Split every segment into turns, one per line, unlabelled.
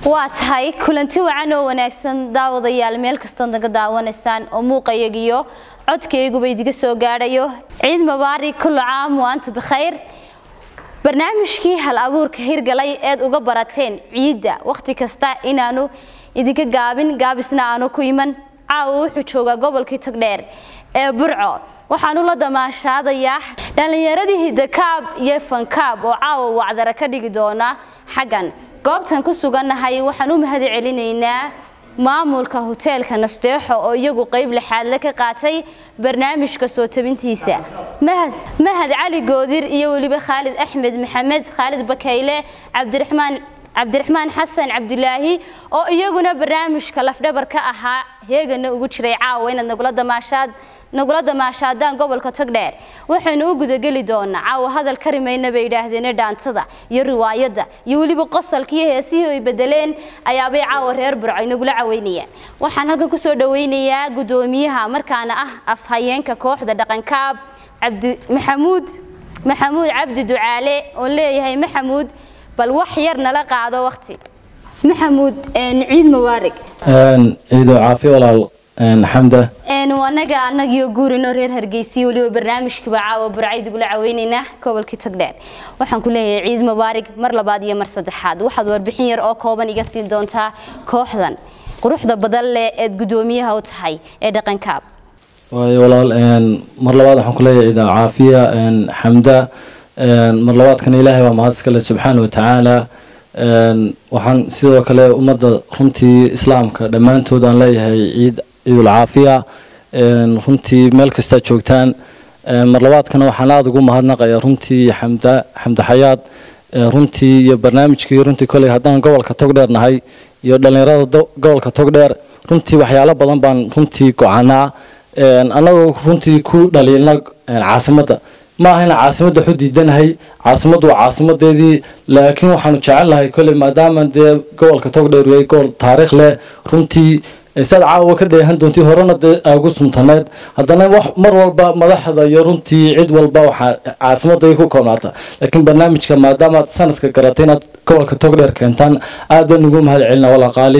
waa tahay kulanti wacan oo wanaagsan daawadayaal meel kastoo naga daawanaysaan oo muuqayagiyo codkayguba idiga soo gaadhayo ciid mubaarig kullu caam wa antu bikhayr barnaamijkii hal abuurka hirgalay eed uga barateen ciidda wakhti kasta inaanu idinka gaabin gaabisna aanu ku iman caawa wuxuu joogaa gobolkii togdheer ee burco waxaanu la damaashaadayaa dhallinyaradii hidakaab iyo fankaab oo caawa wacdara ka dhigi doona xaggan goobtan ku sugannahay waxaan u mahad celinaynaa maamulka hoteelka nasteexo oo iyagu qayb lixaadle ka qaatay barnaamijka soo tabintiisa mahad cali goodir iyo weliba khaalid axmed maxamed khaalid bakayle cabdiraxmaan cabdiraxmaan xasan cabdulaahi oo iyaguna barnaamijka lafdhabar ka ahaa heegana ugu jiray caawa inaad nagula damaashaad nagula damaashaadaan gobolka togdheer waxaynu u gudageli doonaa caawa hadal ka rimayna bay yidhaahdeen dhaantada iyo riwaayadda iyo weliba qosalkiiyo heesihii ay bedeleen ayaabay caawa reer burco ay nagula caweynayaan waxaan halkan kusoo dhaweynayaa guddoomiyaha markaana ah afhayeenka kooxda dhaqankaab cabdi maxamuud maxamuud cabdi ducaale oo leeyahay maxamuud bal wax yar nala qaado waqti maxamuud ciid mubaarig
ciido caafi walaal xamda
anaga anagiyo guurino reer hargeysiya weliba barnaamijkiiba caawa burcayd igula caweynaynaa gobolkii togdheer waxaan ku leeyahay ciid mubaarig mar labaad iyo mar saddexaad waxaad warbixin yar oo kooban iga siin doontaa kooxdan quruxda badan leh eed guddoomiyaha u tahay ee dhaqankaab
waayo walaal mar labaad waxaan ku leeyahay ciido caafiya xamda mar labaadkana ilaahay baa mahad iskale subxaana wa tacaala waxaan sidoo kale ummadda runtii islaamka dhammaantood aan leeyahay ciid ciidul caafiya runtii meel kastaa joogtaan mar labaadkana waxaan aada ugu mahadnaqayaa runtii xamda xamda xayaad runtii iyo barnaamijkii runtii koley haddaan gobolka togdheer nahay iyo dhallinyarada gobolka togdheer runtii waxyaalo badan baan runtii gocanaa annagoo runtii ku dhaliilna caasimadda ma ahayna caasimadda waxu diidanahay caasimaddu waa caasimadeedii laakiin waxaanu jecelnahay koley maadaama dee gobolka togdheer yahay gobol taariikh leh runtii saad caawa ka dheehan doontii horena dee ugu suntaneed haddana wax mar walba madaxda iyo runtii cid walba waxaa caasimadda ku koobnaata laakiin barnaamijka maadaama aad sanadka garatay inaad gobolka togdheer keentaan aad baan ugu mahad celina walaqaali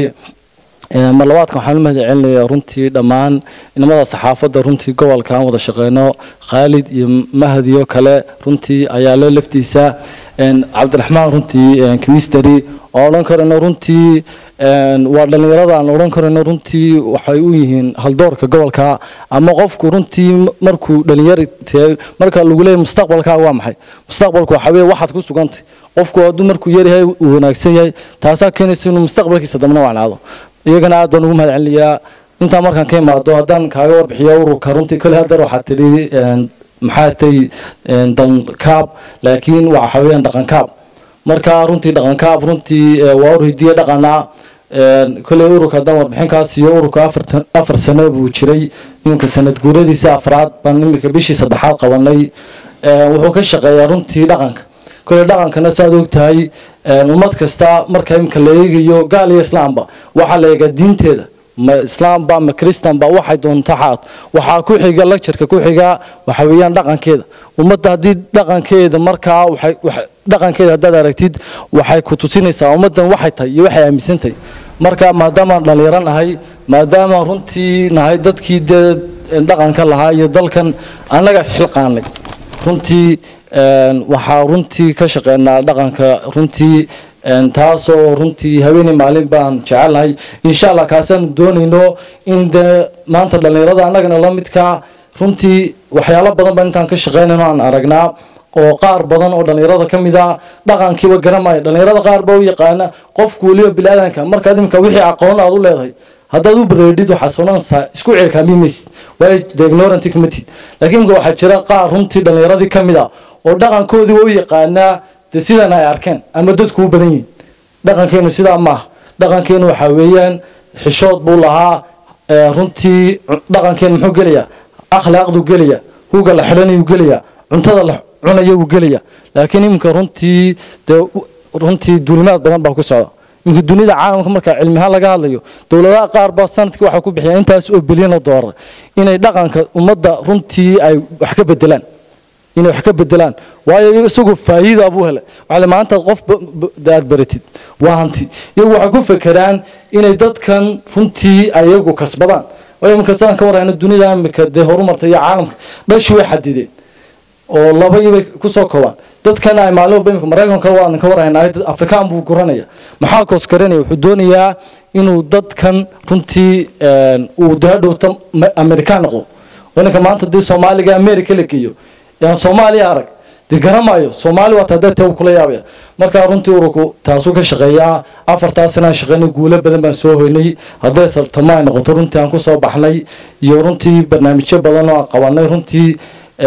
mar labaadkan waxaan u mahad celinayaa runtii dhammaan inamada saxaafadda runtii gobolka aan wada shaqeyno khaalid iyo mahadiyo kale runtii ayaa le laftiisa cabdiraxmaan runtii kmisteri oo odhan karayno runtii waa dhallinyarada aan odhan karayno runtii waxay u yihiin haldoorka gobolka ama qofku runtii markuu dhalinyar marka lagu leeyahy mustaqbalkaaga waa maxay mustaqbalku waxa weye waxaad ku sugantay qofku hadduu markuu yaryahay uu wanaagsan yahay taasaa keenaysa inuu mustaqbalkiisa dambana wacnaado iyagana aad baan ugu mahad celinayaa intaa markaan ka imaado haddaan kaaga warbixiyo ururka runtii kole haddar waxaa tidhi maxaa tay dalkaab laakiin waxa weeyaan dhaqankaab marka runtii dhaqankaab runtii waa ur hidiye dhaqana koley ururka haddaan warbixinkaas iyo ururka afar sano buu jiray iminka sanad guuradiisa afraad baan iminka bishii saddexaad qabanay wuxuu ka shaqeeyaa runtii dhaqanka koley dhaqankana saaad ogtahay ummad kasta marka iminka la eegayo gaal iyo islaamba waxaa la eegaa diinteeda ma islaamba ma kristanba waxay doonta xaad waxaa ku xiga lagjarka ku xiga waxa weeyaan dhaqankeeda ummadda haddii dhaqankeeda markaa dhaqankeeda haddaad aragtid waxay ku tusinaysaa ummaddan waxay tahay iyo waxay aaminsantahay marka maadaamaan dhallinyaro nahay maadaama runtii nahay dadkii dee dhaqanka lahaa iyo dalkan annaga isxilqaanay runtii waxaa runtii ka shaqeynaa dhaqanka runtii taasoo runtii haweeney maalin baan jecelnahay insha allah kaasaanu doonayno in dee maanta dhallinyarada annagana la midkaa runtii waxyaalo badan baan intaan ka shaqeynayno aan aragnaa oo qaar badan oo dhallinyarada ka mid a dhaqankiiba garanaya dhallinyarada qaar baa u yaqaana qofku weliba bilaadanka markaad imika wixii aqoon aad u leedahay haddaad u bareedhid waxaad soonanaysaa isku ceelkaamimaysid waayo dee ignorant kamatid laakiin imika waxaa jira qaar runtii dhallinyaradii ka mid a oo dhaqankoodii u yaqaanaa dee sidan ay arkeen ama dadku u badan yihin dhaqankeenu sidaa maaha dhaqankeenu waxaa weeyaan xishood buu lahaa runtii dhaqankeenu muxuu gelayaa akhlaaqduu gelaya huga la xidhanayuu gelaya cuntada la cunaya uu gelaya laakiin iminka runtii dee runtii duulimaad badan baa ku socda iminka dunida caalamka markaa cilmihaan laga hadlayo dowladaha qaar baa sanadkii waxay ku bixiyaan intaas oo bilyan oo doolar inay dhaqanka ummadda runtii ay wax ka bedelaan inay wax ka bedelaan waayo isagu faa'iida buu helay waxaa maanta qof aad baratid waa hanti iyagu waxay ku fekeraan inay dadkan runtii ayagu kasbadaan waayo iminka sidaan ka warhayna dunida imika dee horumarta iyo caalamka dhashi way xadideen oo labayibay kusoo koobaan dadkan ay maalin walba imika maraykanka waan ka warhaynaa dad afrikaan buu guranaya maxaa koosgaranaya wuxuu doonayaa inuu dadkan runtii uu dahadhowta amerikaan noqdo ninka maanta dee soomaaliga america la geeyo yaan soomaaliya arag dee garamayo soomaali waa tadee tee kula yaabaya markaa runtii ururku taasuu ka shaqeeyaa afartaas inaan shaqeynay guulo badan baan soo hoynay hadday tartamo ay noqoto runtii aan kusoo baxnay iyo runtii barnaamijyo badan oo aan qabanay runtii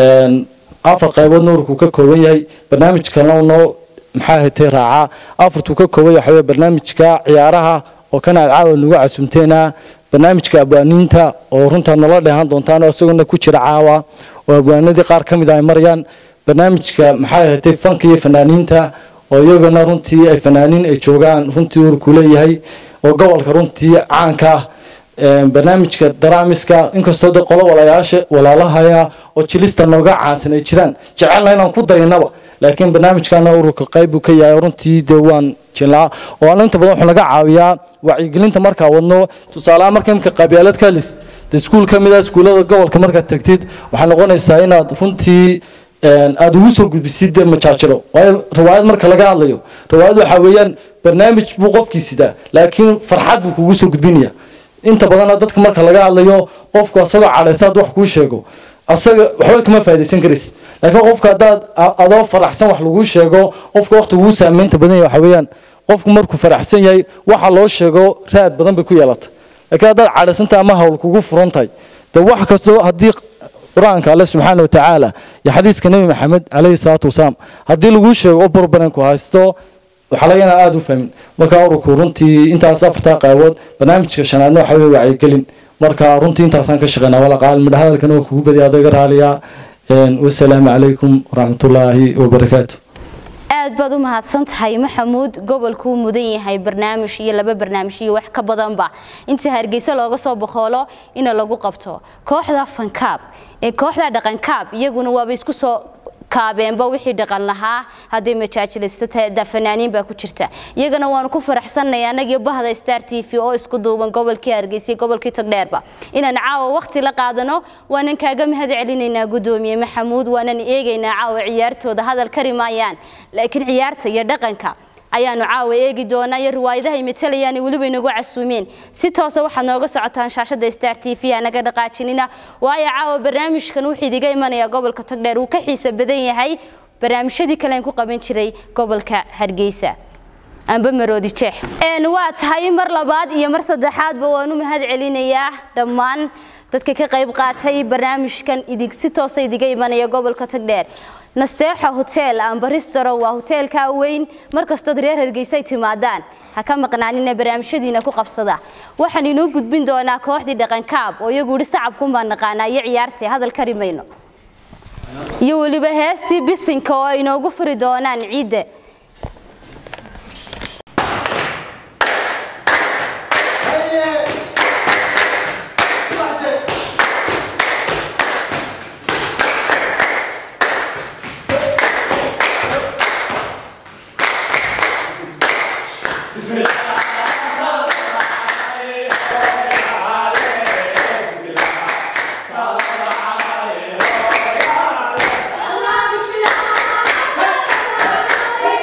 afar qayboodna ururku ka kooban yahay barnaamij kalena noo maxaa hatay raacaa afartuu ka kooban yahay waxaweye barnaamijka ciyaaraha oo kan aad caawa nagu casumteena barnaamijka abwaaniinta oo runtaa nala dheehan doontaan oo isaguna ku jira caawa oo abwaanadii qaar ka mid a ay marayaan barnaamijka maxaa ahatay fanka iyo fanaaniinta oo iyagana runtii ay fanaaniin ay joogaan runtii ururku leeyahay oo gobolka runtii caanka ah barnaamijka daraamiska inkastoo de qolo walayaasha walaalahaya oo jilista nooga caansan ay jiraan jecelna inaan ku daynaba laakiin barnaamijkana ururka qayb buu ka yahay runtii dee waan jilaa oo aan inta badan wuxuu naga caawiyaa wacyigelinta markaa wadno tusaalehaan marka imika qabyaalad ka list de iskuul ka mid ah iskuullada gobolka markaad tagtid waxay noqonaysaa inaad runtii aada ugu soo gudbisid dee majaajiro waayo riwaayad marka laga hadlayo riwaayad waxaa weeyaan barnaamij buu qofkii sidaa laakiin farxad buu kugu soo gudbinaya inta badana dadka marka laga hadlayo qofku asagoo cadhaysa hadduu wax kuu sheego asaga waxba kama faa'idaysan karaysid laakiin qofka haddaad adoo faraxsan wax laguu sheego qofka waqti ugu saameynta badan yahay waxa weeyaan qofku markuu faraxsan yahay waxa loo sheego raad badan bay ku yeelata laakiin haddaad cadhaysantahay ama hawl kugu furan tahay dee wax kastoo haddii qur-aanka alle subxaana wa tacaala iyo xadiiska nebi maxamed calayhi salaatu wasalaam haddii laguu sheego oo barbaranku haysto waxaa laga inaan aada u fahmin marka ururku runtii intaas afartaa qaybood barnaamijka shanaadna waxa weye wacyigelin marka runtii intaasaan ka shaqeynaa walaqaal midha hadalkana waa kugu badiya adaga raaliya wasalaamu calaykum waraxmatullaahi wabarakaatu
aad baad u mahadsan tahay maxamuud gobolkuu mudan yahay barnaamij iyo laba barnaamij iyo wax ka badanba inta hargeysa looga soo boqoolo ina lagu qabto kooxda fankaab ee kooxda dhaqankaab iyaguna waaba isku soo kaabeenba wixii dhaqan lahaa hadday majaajilista tahay fanaaniin baa ku jirta iyagana waanu ku faraxsanay anagii bahda star t v oo isku duuban gobolkii hargeysa gobolkii togdheerba inaan caawa waqti la qaadano waanan kaaga mahad celinaynaa gudoomiye maxamuud waanan eegaynaa caawa ciyaartooda hadal kari maayaan laakiin ciyaarta iyo dhaqanka ayaanu caawa eegi doonaa iyo riwaayadahay matalayaan weliba inagu casuumeen si toosa waxaad nooga socotaan shaashada star t v anaga dhaqaajinina waayo caawa barnaamijkan wuxuu idiga imanayaa gobolka togdheer uu ka xiisa badan yahay barnaamijyadii kale aan ku qaban jiray gobolka hargeysa amba maroodi jeex waa tahay mar labaad iyo mar saddexaadba waanu mahad celinayaa dhammaan dadka ka qayb qaatay barnaamijkan idig si toosa idiga imanaya gobolka togdheer nasteexa hotel amba restaurant waa hoteelka weyn markastood reer hargeysa ay timaadaan ha ka maqnaanina barnaamijyadiina ku qabsada waxaan inoo gudbin doonaa kooxdii dhaqankaab oo iyagu yihi sacabkun baan naqaanaa iyo ciyaartii hadal kari mayno iyo weliba heestii bisinka oo ay inoogu furi doonaan ciidda
Allah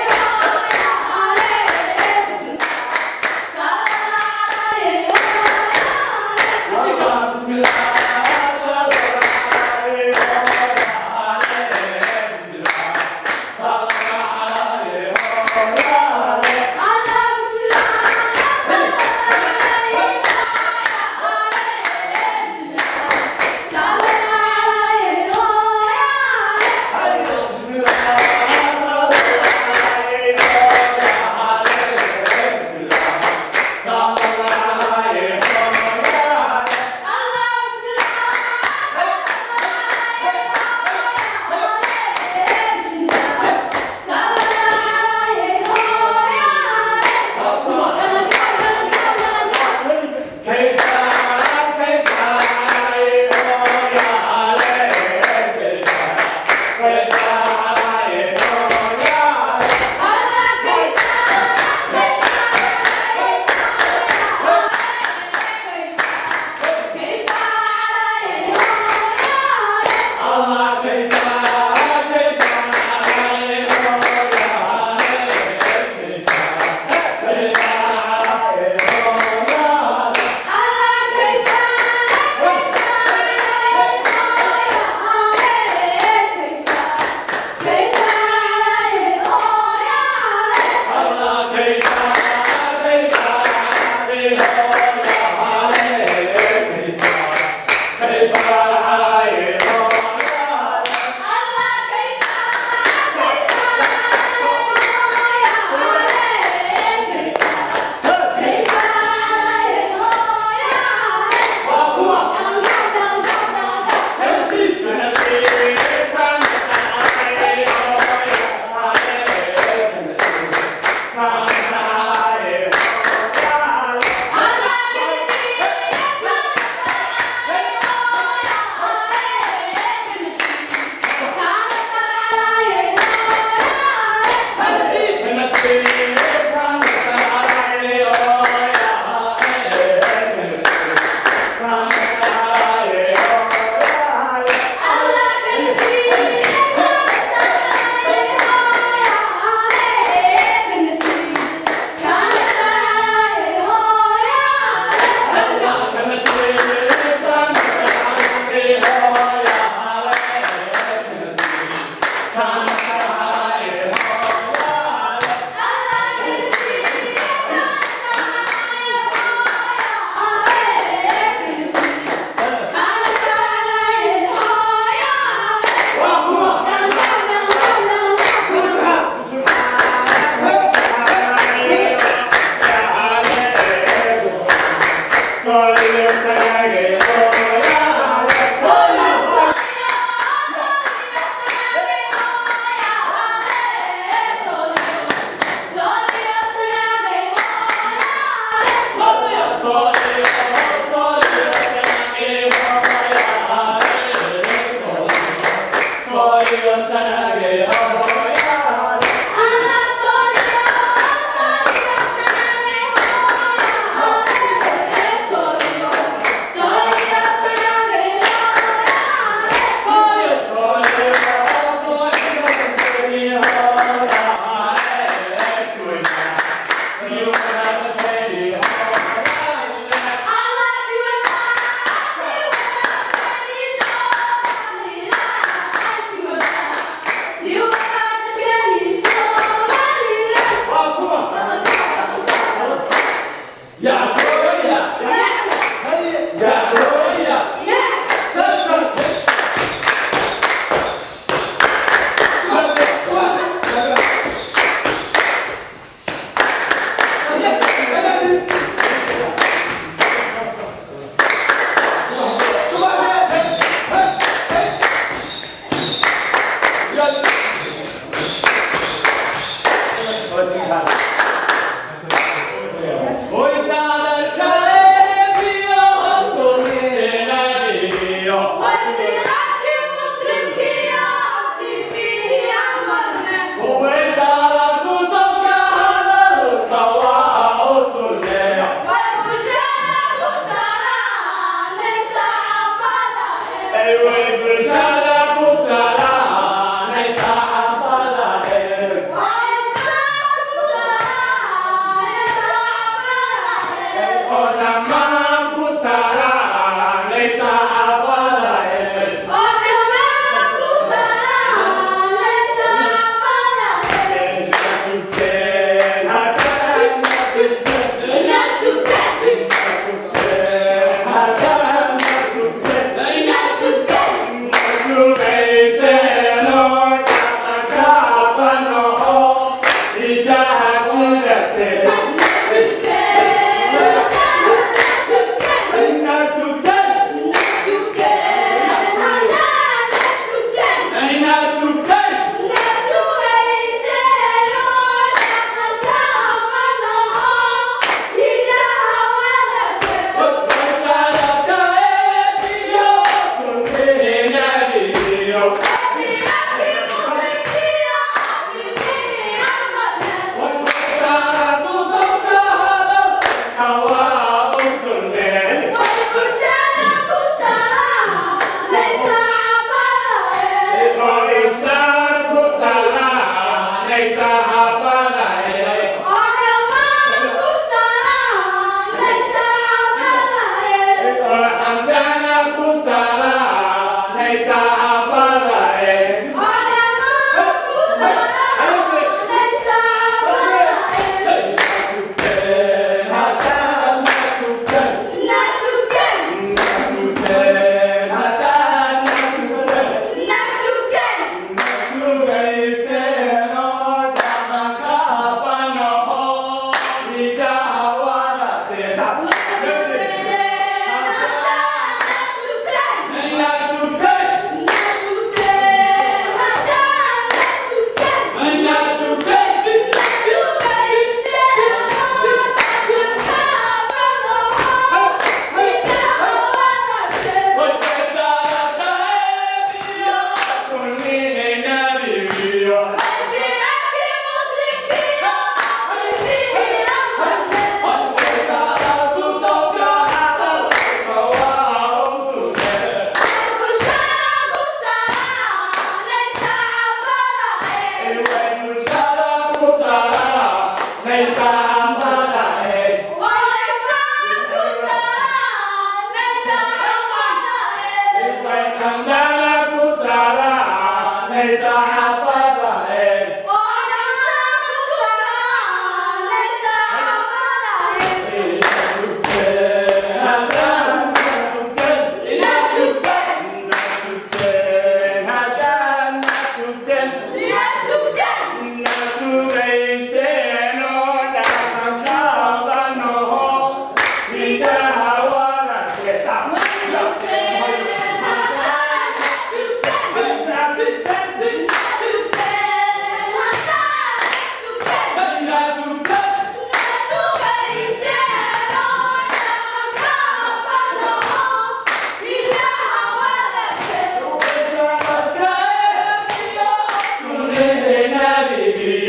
Nasuten,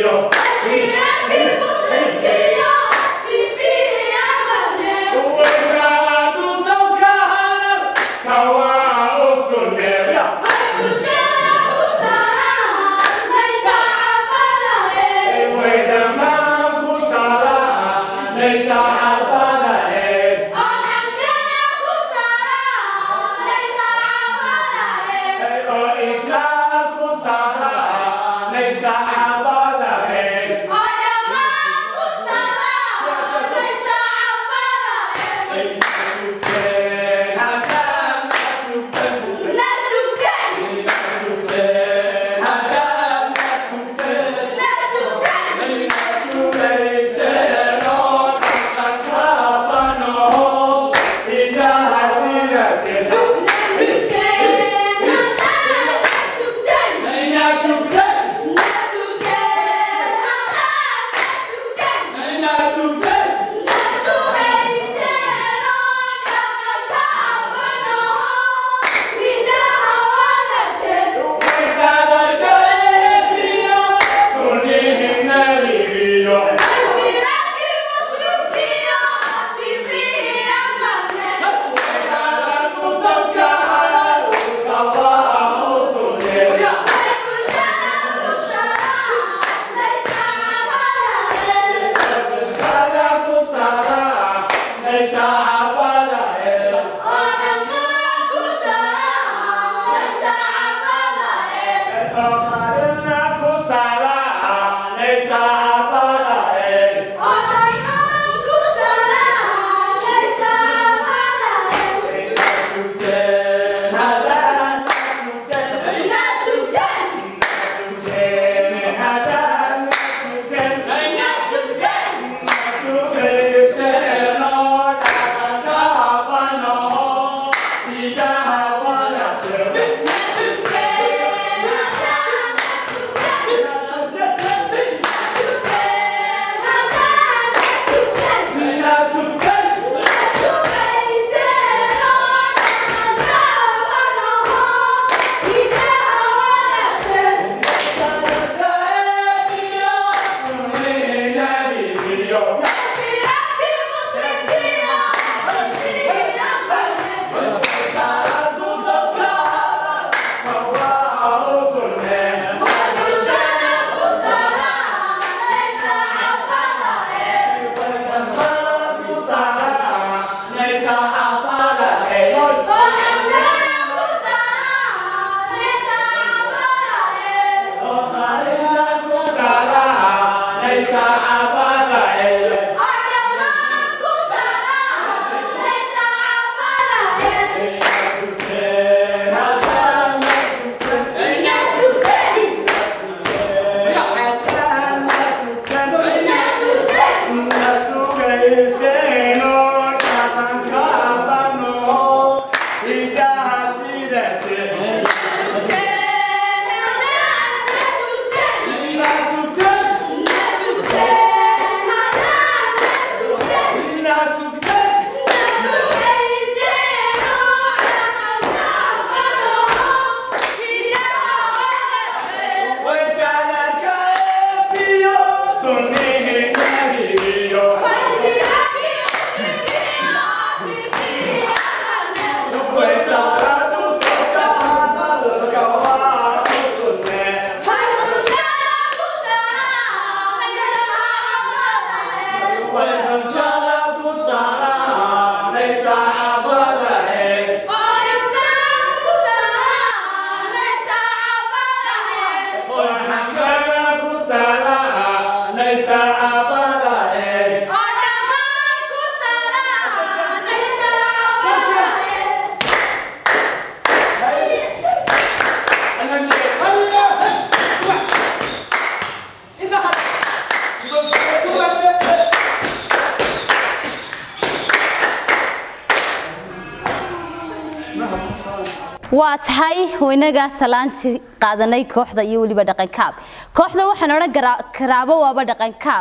waa tahay weynagaa salaantii qaadanay kooxda iyo weliba dhaqankaab kooxda waxaan odhan karaabo waaba dhaqankaab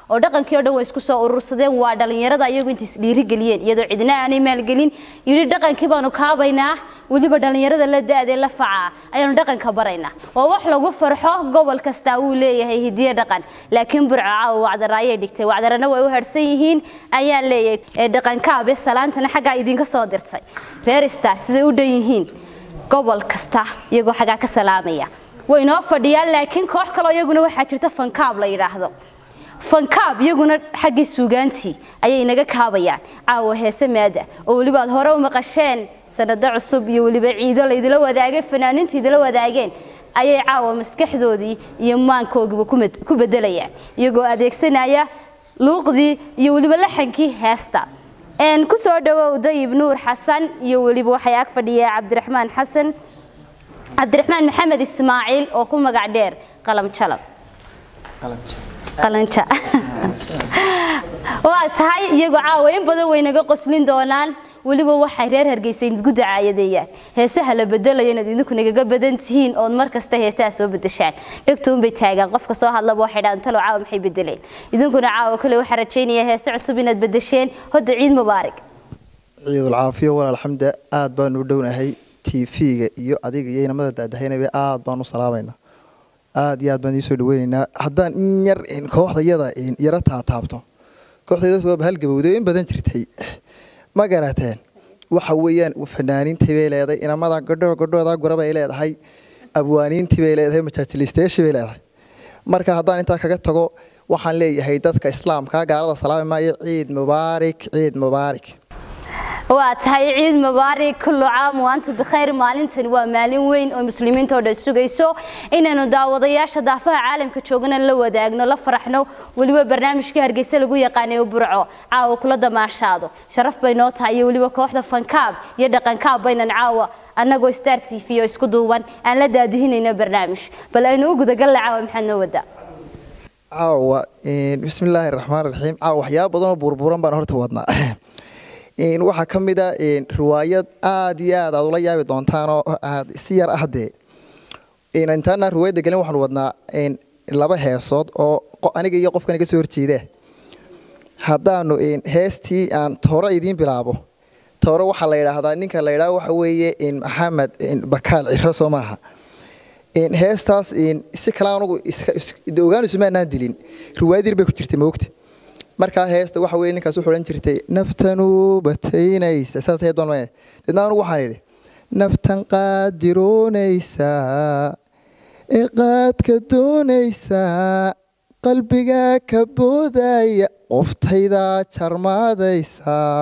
oo dhaqankii oo dhan way isku soo urursadeen waa dhalinyarada iyagu inta isdhiirigeliyeen iyadoo cidna aanay maalgelin yidhi dhaqankii baanu kaabaynaa weliba dhalinyarada la da-dee la facaa ayaanu dhaqanka baraynaa waa wax lagu farxo gobol kastaa wuu leeyahay hidiye dhaqan laakiin burco caawa wacdaraayay dhigtay wacdarana way u harsan yihiin ayaan leeyahay ee dhaqankaabe salaantana xaggaa idinka soo dirtay reer star siday u dhan yihiin gobol kasta iyagoo xaggaa ka salaamaya way inoo fadhiyaan laakiin koox kaloo iyaguna waxaa jirta fankaab la yidhaahdo fankaab iyaguna xaggii suugaantii ayay inaga kaabayaan caawa heese maada oo weliba aad hore u maqasheen sanado cusub iyo weliba ciido laydila wadaagay fanaaniintu idila wadaageen ayay caawa maskaxdoodii iyo maankoogiiba ku bedelayaan iyagoo adeegsanaya luuqdii iyo weliba laxankii heesta ku soo dhawow dayib nuur xasan iyo weliba waxay ag fadhiyaa cabdiraxmaan xasan cabdiraxmaan maxamed ismaaciil oo ku magac dheer qalam jalab qalanja waa tahay iyagoo caawa in badan way naga qoslin doonaan weliba waxay reer hargeysa idinku dacaayadeeyaan heesaha la bedelayo inaad idinku nagaga badan tihiin ood mar kasta heesaha soo bedeshaan dhegtuunbay taagaan qofka soo hadlaba waxay dhahaan talow caawa maxay bedeleen idinkuna caawa kale waxaa rajaynaya heese cusub inaad bedesheen hodda ciid mubaarig
ciidul caafiyo walaal xamda aad baanu u dhownahay tv-ga iyo adiga iyo inamada daadahaynaba aad baan u salaamayna aad iyo aad baan idiin soo dhaweynaynaa haddaan in yar kooxda yada yaro taataabto kooxda waaba halgabowday in badan jirtay ma garateen waxa weeyaan fanaaniintii bay leedahay inamada godho godhooda gura bay leedahay abwaaniintii bay leedahay majaajilistayaashii bay leedahay marka haddaan intaa kaga tago waxaan leeyahay dadka islaamka gaalada salaami maayo ciid mubaarik ciid mubaarik
waa tahay ciid mubaarig kullu caam waantu bikhayr maalintani waa maalin weyn oo muslimiinta oo dhan sugayso inaynu daawadayaasha daafaha caalamka joogana la wadaagno la faraxno weliba barnaamijkii hargeysa lagu yaqaanay burco caawa kula damaashaado sharaf bay noo tahay iyo weliba kooxda fankaab iyo dhaqankaab baynan caawa annagoo star t v oo isku duuban aan la daadihinayno barnaamij bal aynu u gudagalle caawa maxaad noo wadaa
caawa bismillaahi raxmaan raxiim caawa waxyaaba badan oo burburan baan horta wadnaa waxaa ka mid a riwaayad aada iyo aad aad ula yaabi doontaanoo aad si yar ah dee intaana riwaayadda gelin waxaanu wadnaa laba heesood oo aniga iyo qofkan iga soo horjeeda haddaanu heestii aan tooro idiin bilaabo tooro waxaa la yidhaahdaa ninka la yidhaha waxa weeye maxamed bakaal ciro soo maaha heestaas si kale anugu ogaanisumaanaan dilin riwaayad yar bay ku jirtay moogta markaa heesta waxa weye ninkaas wuxuu odhan jirtay naftanu bataynaysa saas hee doon deedna anugu waxaan idhi naftan qaadiroonaysaa ee qaadka doonaysaa qalbiga ka boodaya qoftayda jarmaadaysaa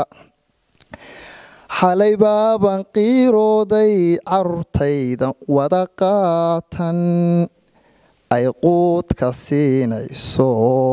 xalay baaban qiirooday carruurtayda wada qaatan ay quudka siinayso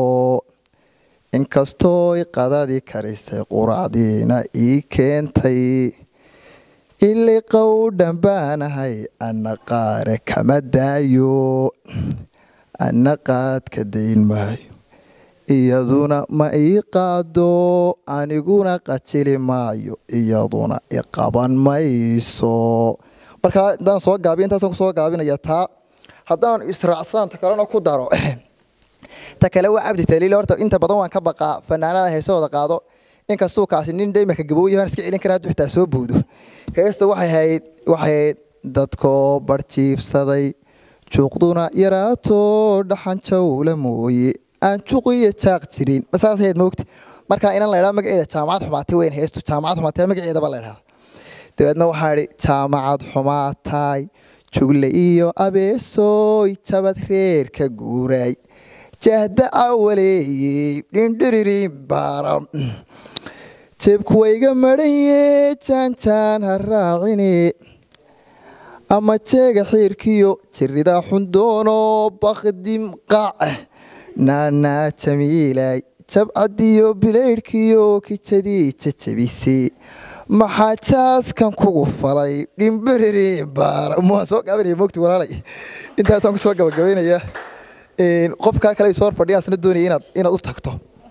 inkastooy qadadii karisay quracdiina ii keentay ili qowdhan baanahay anna qaare kama daayo anna qaadka dayn maayo iyaduna ma ii qaado aniguna qajili maayo iyaduna iqaban mayso markaa haddaan soo gaabiy intaasaan kusoo gaabinaya taa haddaan israacsaanta kalena ku daro ta kale waa cabdi taliil horta inta badan waan ka baqaa fanaanada heesahooda qaado inkastuu kaasi nin daymaka gabooyahan iska celin kara hadduu xitaa soo bowdo heesta waxay ahayd waxay ahayd dadkoo barjiibsaday juuqduna yaraato dhaxan jawla mooye aan juuq iyo jaaq jirin masaas ahayd moogta markaa inan la idhaha magaceeda jaamacad xumaatay weyn heestu jaamacad xumaatay magaceedaba la idhaha dabeedna waxaa idhi jaamacad xumaataay jugle iyo abeesooy jabad reer ka guuraay jahda awaleeyey dhindhiririn baaram jeebku wayga madhanye jaanjaan ha raacine ama jeega xiirkiyo jirida xundoono bakdim qac naanaa jamiilay jabcadiyo bilaydhkiyo kijadii jajabise maxaa jaaskan kugu falay dhimbiririn baaram waan soo gaabinaya mogti walaalay intaasaan kusoo gabagabaynaya qofkaa kale soo horfadhiya asna doonaya inaad inaad u tagto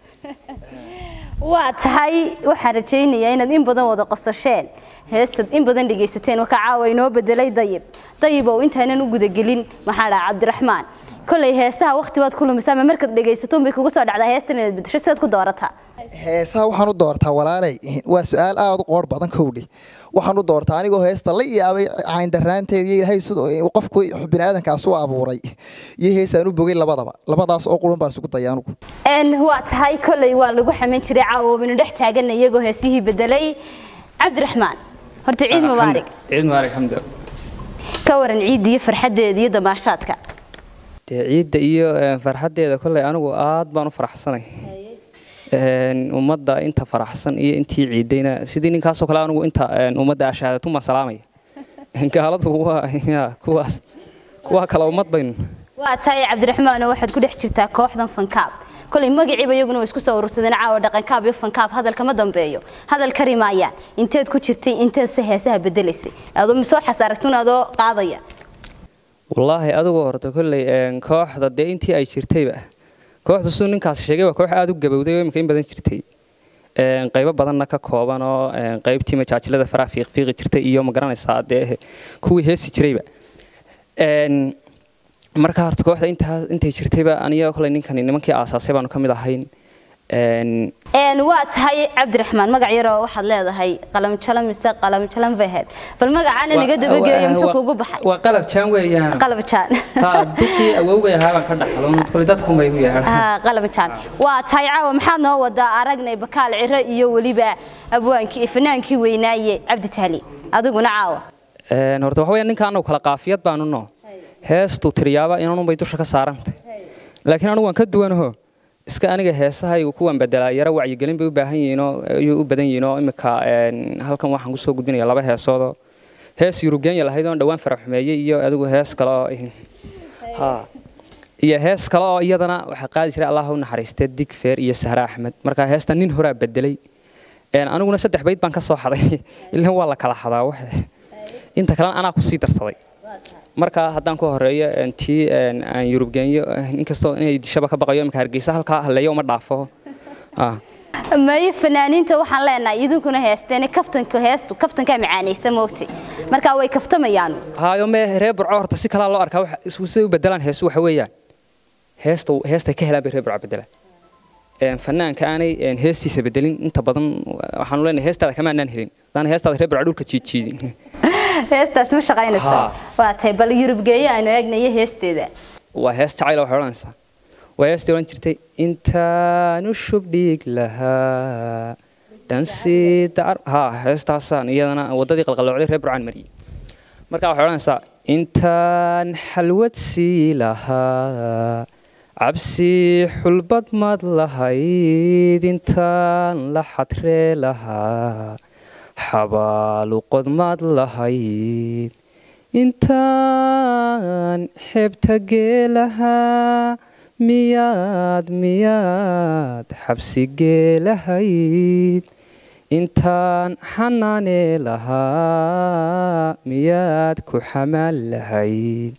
waa tahay waxaan rajaynayaa inaad in badan wada qosasheen heestad in badan dhegaysateen wakaa caawa inoo bedelay dayib dayib oo intaanan u gudagelin maxaa dhaha cabdiraxmaan kolay heesaha waqti baad ku lumisaa ma markaad dhegaysato bay kugu soo dhacdaa heestan inaad bedesho sidaad ku doorataa
heesaha waxaan u doortaa walaalay waa su-aal aada u qoor badan kowdhi waxaan u doortaa anigoo heesta la yaabay cayndaraanteed iyo ilaahay sidoo qofku biniaadankaas u abuuray iyo heesaan u bogay labadaba labadaas oo qurun baan isugu daya anugu
n waa tahay kolay waa lagu xaman jiray caawa waynu dhex taagana iyagoo heesihii bedelay cabdiraxmaan horta ciid mubaarig
ciid mubaarig xamdi
ka waran ciidda iyo farxaddeeda iyo damaashaadka
dee ciidda iyo eh, farxaddeeda kolley anigu aad baan u faraxsanay Een, ummadda inta faraxsan iyo intii ciidayna sidii ninkaasoo kale anigu inta een, ummadda ashaadatumaa salaamaya gaaladu waa ya, kuwaas kuwaa kale ummad baynu
waa tahay cabdiraxmaanoo waxaad ku dhex jirtaa kooxdan fankaab kolay magaciiba iyaguna way isku soo urursadeen caawa dhaqankaab iyo fankaab hadalka ma dambeeyo hadal kari maayaan inteed ku jirtay inteed se heesaha bedelaysay adoo misoo xasaaragtun adoo qaadaya
wallaahi adigu horta kolley een, kooxda dee intii ay jirtayba kooxda siduu ninkaas sheegay waa koox aada u gabowday oo imika in badan jirtay Een, qaybo badanna ka kooban oo een, qaybtii majaajilada faraha fiiqfiiqi jirtay iyo ma garanaysaa dee kuwii heesi jirayba Een, marka horta kooxda intaa intay jirtayba aniga kolley ninkani nimankii aasaasay baanu ka mid ahayn Een,
n waa tahay cabdiraxmaan magac yaroo waxaad leedahay qalamjalan mise qalamjalan bahed bal magacaana naga dabageeyo muxuu kugu baxay
waa qalab jaan weeyaan
qalabjaan
taa duqii awowgay ahaa baan ka dhaxlo kole dadku may u yeedhaan
Ah, qalabjaan waa tahay caawa maxaad noo wadaa aragnay bakaal ciro iyo weliba abwaankii fanaankii weynaaye cabdi tahli adiguna caawa
Een, horta waxa weeyaan ninka anagu kala qaafiyad baanu noo heestu tiriyaaba inanunbay dusha ka saarantay laakiin anigu waan ka duwanaho iska aniga heesahaygu kuwan bedelaa yaro wacyigelin bay u baahan yihiinoo ayuu u badan yihiinoo imika een, halkan waxaan kusoo gudbinaya laba heesoodoo hees yurugeenya lahayd oon dhowaan faraxumeeyey iyo adigu hees kale oo ha iyo hees kale oo iyadana waxaa qaadi jiray allah u naxariistee digfeer iyo sahre axmed marka heesta nin horaa bedelay Een, aniguna saddex bayd baan ka soo xaday ilan waa la kala xadaa waxe inta kalena anaa kusii darsaday marka haddaan ku horeeyo een, tii een, aan yurub geenyo inkastoo inay dishaba ka baqayo imika hargeysa halkaa halleeyo uma dhaafo Ah.
maye fanaaniinta waxaan leenahay idinkuna heesteen kaftanka heestu kaftankaa macaanaysa moogtay marka way kaftamayaan
haayo mee reer burco horta si kalaa loo arkaa waxa isku siday u bedelaan heesu waxa weeyaan heesta heestay ka helaan bay reer burco bedelaan Een, fanaanka aanay een, heestiisa bedelin inta badan waxaanu leenahay heestaada kama aanaan helin haddaan heestaada reer burco dhulka jiidjiidin
heestaas ma shaqaynaysa
Haa.
waa tahay bal yurubgeeyo aanu eegnayo heesteeda
waa hees jacayl waxay odhanaysaa waa heestii odhan jirtay intaanu shubdhiig lahaa dhansi dacar haa heestaasaan iyadana waddadii qalqaloocday reer burcaan mariyey marka waxay odhanaysaa intaan xalwad sii lahaa cabsi xulbad mad lahayd intaan la xadree lahaa xabaaluqod mad lahayd intaan xebta geelahaa miyaad miyaad xabsi geelahayd intaan xanaanee lahaa miyaad ku xamaan lahayd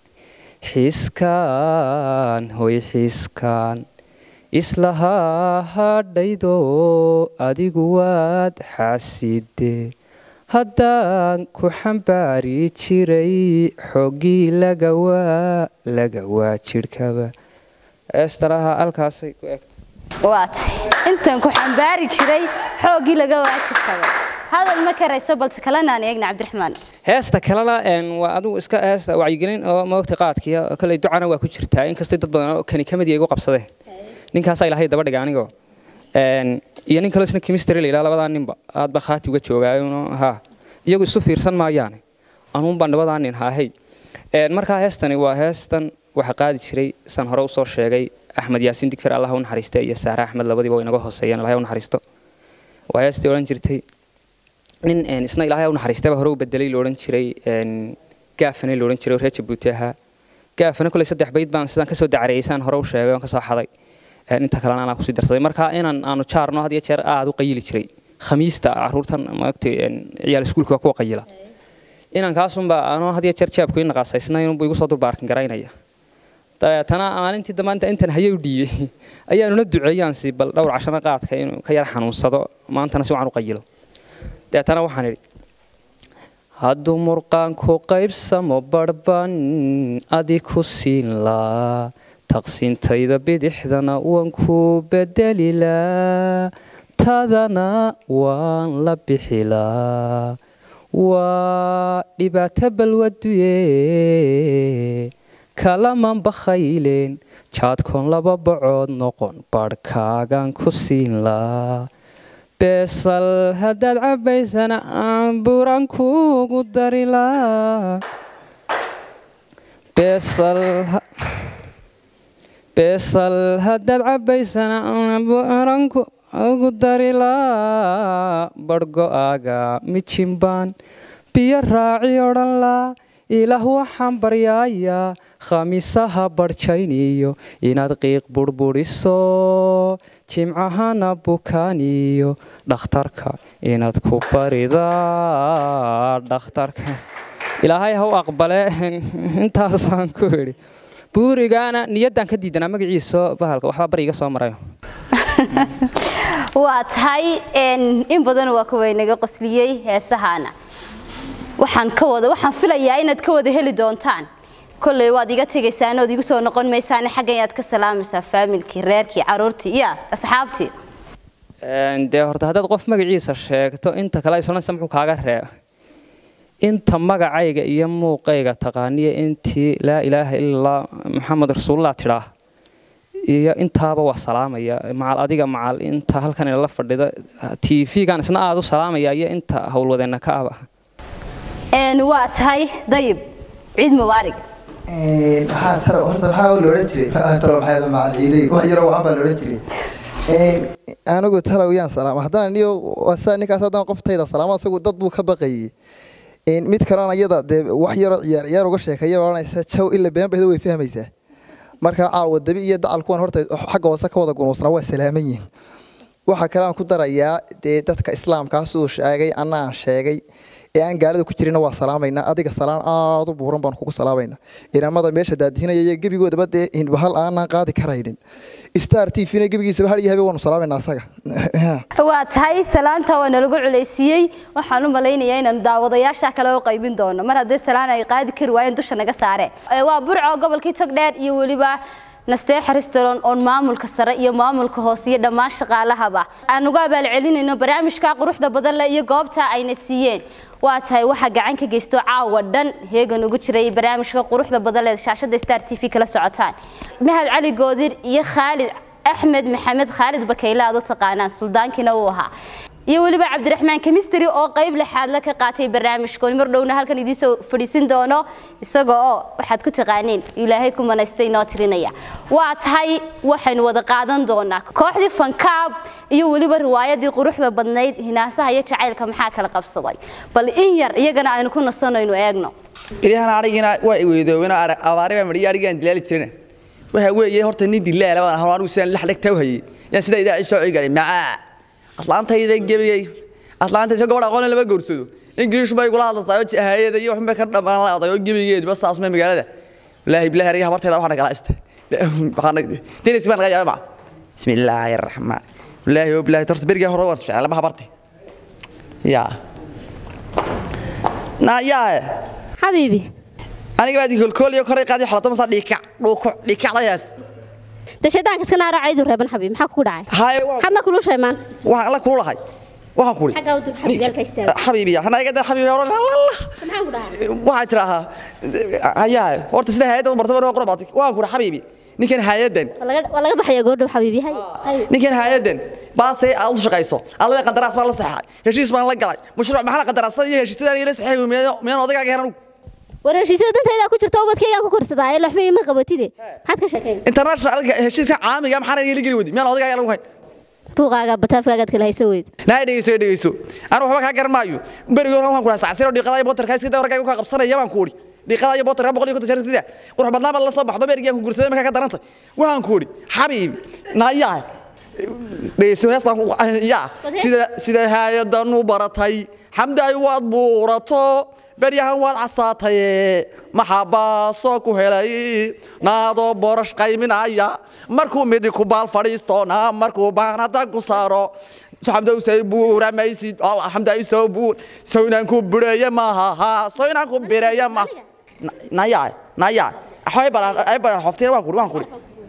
xiskaan hoy xiskaan islahaa hadhaydo adigu waad xaaside haddaan ku xambaari jiray xoggii lagawaa lagawaa jidhkaba eestaraha halkaasay ku egtay
waa tahay intan ku xambaari jiray xooggii laga waajibkaba hadal ma karayso balse kalena aan eegna cabdiraxmaan
heesta kalena een, waa adigu iska heesta wacyigelin oo maogta qaadkiya kale ducana waa ku jirtaa inkastay dad badan oo kani kamid igu qabsadeen ninkaasaa ilaahay daba dhiga anigoo Een, iyo nin kaloo isna chemistry la yidhaha labadaa ninba aad baa khaati uga joogaayo ha iyagu isu fiirsan maayaane anuun baan labadaa nin haahey Een, markaa heestani waa heestan waxaa qaadi jiray san hore usoo sheegay axmed yaasiin digfer allah u naxariista iyo saare axmed labadiiba way inaga hooseeyeen ilahay u naxariisto waa heestii odhan jirtay nin een, isna ilaahay u naxariistaba hore u bedelay la odhan jiray een, gaafane la odhan jiray oo reer jabuuti ahaa gaafane koley saddex bayd baan sidaan kasoo dacareeyey saan hore u sheegay oon kasoo xaday Een, inta kalena anaa kusii darsaday marka inaan aanu jaarno had iyo jeer aad u qayili jiray khamiista caruurtan maagtay ciyaal iskuulka waa kuwa qayila inaan kaasunba anoo had iyo jeer jaabku ii naqaasaysnayn unbu igu soo dulbaarkin garaynaya dabeetana maalintii damaanta intan hayay u dhiibay ayaanuna duceeyaan si bal dhowr cashana qaadka inuu ka yar xanuunsado maantana si wacan u qayilo dabeetana waxaan idhi hadduu murqaanku qaybsamo barban adi ku siin laa taqsiintayda bidixdana waan ku bedelilaa tadana waan la bixilaa waa dhibaato balwaduye kalaman bakhayleen jaadkoon laba bacood noqon barhkaagan ku siin laa beesal haddaad cabbaysana aan buran kuugu dari laa beesal haddaad cabbaysana aan buran kuugu dari laa barhgo-aaga mijimbaan biyo raaci odhan laa ilaah waxaan baryaayaa khamiisaha barjayniyo inaad qiiq burburiso jimcahana bukaaniyo dhakhtarka inaad ku baridaa dhakhtarka ilaahay ha u aqbale intaasaan ku idhi buurigaana niyaddaan ka diidanaa magaciiso bahalka waxbaa bariga soo marayo
waa tahay in badan waa kuwa inaga qosliyey heesahaana waxaan ka wada waxaan filayaa inaad ka wada heli doontaan kolley waad iga tegaysaan ood igu soo noqon maysaan xaggan yaad ka salaamaysaa faamilkii reerkii caruurtii iyo asxaabtii
dee horta haddaad qof magaciisa sheegto inta kale islanaysa muxuu kaaga reeba inta magacayga iyo muuqayga taqaaniya intii laa ilaaha illallah maxamed rasuulullah tidhaa iyo intaaba waa salaamaya macal adiga macal inta halkan inala fadhida t v-gan isna aada u salaamaya iyo inta howlwadeenna ka aba
waa tahay dayib ciid mubaarig
maxaa tara horta maxaa la odhan jiray tara maxaa macal ciiday wax yaro waxan baa la odhan jiray anigu talow yaan salaama haddaan niyo wasaa ninkaas haddaan qoftayda salaamo isagu dad buu ka baqayay mid kalena iyada dee wax yaro ciyaar ciyaar uga sheekeeya odhanaysa jaw ila been bayda way fahmaysaa marka caawa dabi iyo dacal kuwan horta xagga hoose ka wada gunuusnaa waa salaaman yihin waxaa kale aan ku darayaa dee dadka islaamkaa siduu sheegay anna aan sheegay ee aan gaalada ku jirina waa salaamaynaa adiga salaan aada u buuran baan kugu salaamaynaa inamada meesha daadihinaya iyo gebigoodaba dee hal aanaan qaadi karaynin star t v na gebigiisaba har iyo habe waanu salaamaynaa asaga
waa tahay salaanta waa nalagu culaysiiyey waxaan u malaynayaa inaan daawadayaasha kale u qaybin doono mar haddii salaan ay qaadi kari waayeen dusha naga saare waa burco gobolkii togdheer iyo weliba nasteexa restaurant oon maamulka sare iyo maamulka hoose iyo dhammaan shaqaalahaba aan ugu abaalcelinayno barnaamijka quruxda badan leh iyo goobta ayna siiyeen waa tahay waxaa gacan ka geysto caawa dhan heegan ugu jiray barnaamijka quruxda badan leh shaashada star t v kala socotaan mahad cali goodir iyo khaalid axmed maxamed khaalid bakayle aad u taqaanaan suldaankiina uu ahaa iyo weliba cabdiraxmaan kemistry oo qayb lixaadla ka qaatay barnaamijkooni mar dhowna halkan idiin soo fadhiisin doono isaga oo waxaad ku taqaaneen ilaahay ku manaystay inoo tirinaya waa tahay waxaynu wada qaadan doonaa kooxdii fankaab iyo weliba riwaayadii quruxda badnayd hinaasaha iyo jacaylka maxaa kala qabsaday bal in yar iyagana aynu ku nasanaynu eegno
ilyahan arigina waa iweydoobina abaari baa madhiya arigaan dilaali jirina waxa weeye horta nin dilaala baan ahaa anigu sidaan lix dhegtaa u hayay yaan sidaa idaaci soo cigaray macaa aslaantayda gebiyey aslaantayda gabadh aqoon lama goorsado ingiriish bay kula hadlaysaa oo hayada iyo waxba ka dhamaan la aday oo gebigeed bas saas ma magaalada wallahi billahi ariga habarteeda waxaan kala ista waxaan dinis baan laga yaabaa bismillaahir rahmaan wallahi oo billahi tarta beriga hore waan ficil lama habarte ya na ya
حبيبي
aniga baad kolkool iyo koray qaadi xalato masa dhika dhuuko dhikacdayaas
ده شيطانك اسكنا راعي دور ربنا حبيبي maxaa ku dhacay
hay
xadna kulu shay maanta
waxaan la kululahay waxaan kuli
xagaa u dur xabiibi halka istaago
xabiibi hana iga dar xabiibi hore la la
maxaa ku dhacay
waxay tirahaa ayaa horta sida hay'adda u bartay waa qurbaatay waan kuri xabiibi ninkan hay'addan
walaga walaga baxaya goordhow xabiibi hay hay
ninkan hay'addan baasay aad u shaqayso allada qandaraas baan la saxay heshiis baan la galay mashruuc maxaa qandaraasada iyo heshiisyada ila saxay miyaan odagaaga helan
wareershiisada dantayda ku jirto ubadkayga ku korsadaa ee laxmay ma qabatide maxaad ka sheekeen
international heshiiska caamiga maxaa ila geli wadi miyaan odagaaga lagu hayn
buuqaaga bataafkaaga kala haysan weyd
naa dhegeyso dhegeyso aan waxba ka garmaayo berigoor waxaan ku raasacay siro dhiqada iyo botarka iska dawarkaaga ka qabsanaya baan ku uri dhiqada iyo botarka boqol iyo konton jeer qurux badnaa baa la soo baxdo berigaan ku gursaday markaa ka daranta waxaan ku uri xabiib naayaa dhegeyso hees baan yaa sida sida hay'adan u baratay xamdaay waad buurato beryahan waad casaataye maxaabaasoo ku helay naadoo boorash qayminaya markuu midi ku baal fadhiistoona markuu baanada ku saaro xamdowsay buuramaysid xamdayso buur sow inaan ku bireeye maaha sow inaan ku bireeye ma naya naya ay baran ay baran hoftiin waan kuri waan kuri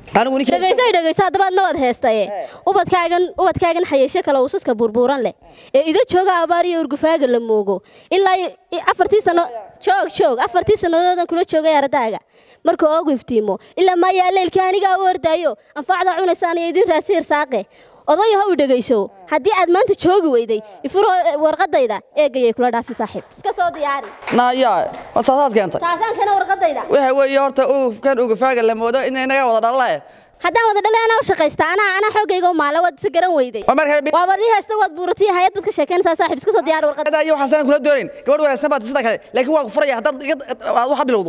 anigu ninka
dhegayso ay dhegayso haddaba adna waad heestaye ubadkaagan ubadkaagan xayeesho kale uusaska burbuuran leh ee ida jooga abaar iyo urgufaaga la moogo ilaa iyo- i- afartii sano joog joog afartii sanadoodan kula joogay ardaaga marka oogu iftiimo ilaa maayaa leylkii anigaa u ordaayo anfaacda cunaysaan iyo idin raasi irsaaqe odayo ha u dhegayso haddii aad maanta joogi weyday ifuro eh, warqadayda eegayay kula dhaafin saaxiib iska soo diyaari
naya ma saasaad keentay
taasaan keena warqadayda
waxa weeye horta ugufkan ugufaaga la moodo in inaga wada dhalale
haddaan wada dhalay anaa u shaqaysta anaa anaa xoogayga u maala waad isa garan weyday
waa marka
waa wad ii haysta waad buuratay hayad bad ka sheekeynaysaa saaxiib iska soo diyaari warqad
iyo waxaan kula doonayn gabadh wanaagsan baad sida kale laakiin waan ku furaya haddaad iga aad waxa bilowdo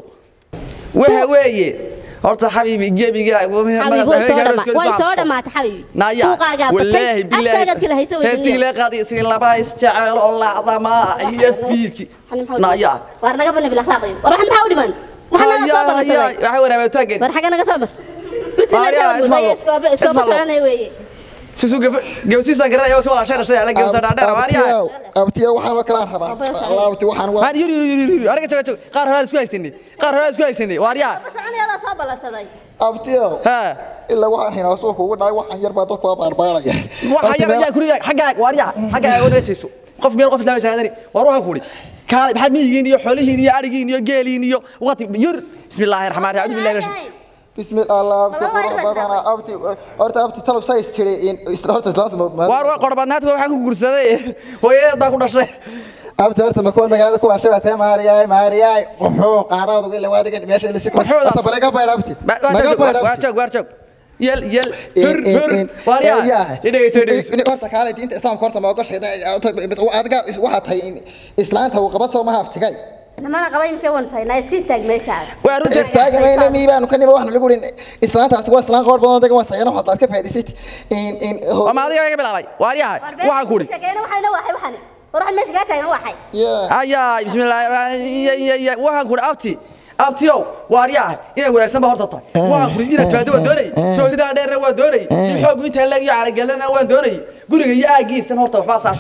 waxa weeye horta xabiibi gebiga
xabiib way soo dhama way soo dhamaatay xabiibi
naya
suuqaagaa
wallaahi
batay afkaagaad kala haysa
bilaahi heestii
weydiiyo
lee qaadi isin laba isjecel oo laacdama iyo fiidki naya
waar naga bani bil akhlaaqayo war waxan maxaa u dhiman waxaan naga soo ballansaday
waxa wanaagsan taagan
war xagga naga soo mar
Maria, Ismailo.
iskooba iskooba
Ismailo.
soconay weeye
sisu gabsiisan garanayo ka wala sheeray sheeray gabsa dhaadheer maariya
abtiyo waxaan oo kalaan rabaa alaabti waxaan waa
maan yuri yuri yuri ariga joog joog qaar hore isku haysanay qaar hore isku haysanay maariya
soconayadaa soo ballansaday
abtiyo
ha
ilaa waxaan hinaa suuqa ugu dhacay waxaan yar baa dadku waa baarbaaraya
waxa yar ayaa kuriga xagga waariya xagga ay wada jeeso qof meel qof lama shaadani war waxaan kuuri kaale maxaad miyigiin iyo xoolihiin iyo arigiin iyo geeliin iyo waqti yur bismillaahir rahmaanir rahiim billahi minash
بسم الله أبتي
والله يربى
قربنا أبتي أرتا أبتي طلب سايس تري إن إسرائيل تسلمت
waar waa qorbadnaadka waxaan ku guursaday hooyadeed ku dhashay
أبتي أرتا مكون مجال كوا شبه تام ماريا ماريا وحوق عراض وقال وادق ماشي اللي سكون
وحوق
أنت بلاقي باير أبتي
waa joog waa joog yel yel hur hur waariya idhageyso idhageyso
إن أرتا كانت أنت إسلام كورتا ما وقش هذا أدقى واحد هاي إسلام تو قبض ما هبتكاي
namana qaba imkee waan saynaa iska istaag meeshaada
waa runtii
استاجنا ميبان وكان يبغى نقول إن إسلام تاسوا إسلام قرب ما دقى وسينا وحطات كيف هذه ست إن إن هو
waa maadiga iga bilaabay waariyaha waxaan kuuri
sheekeena waxayna waxay waxani war waxaan meesha kaa taagan waxay
يا
ayaa bismillaahi waxaan kuuri abti abtiyow waariyaha inay wanaagsan ba horta tahay waxaan kuuri inaad faado waa doonay joogtada dheerna waa doonay in xoog inta lag iyo caragalana waan doonay guriga iyo aagiisana horta waxba saa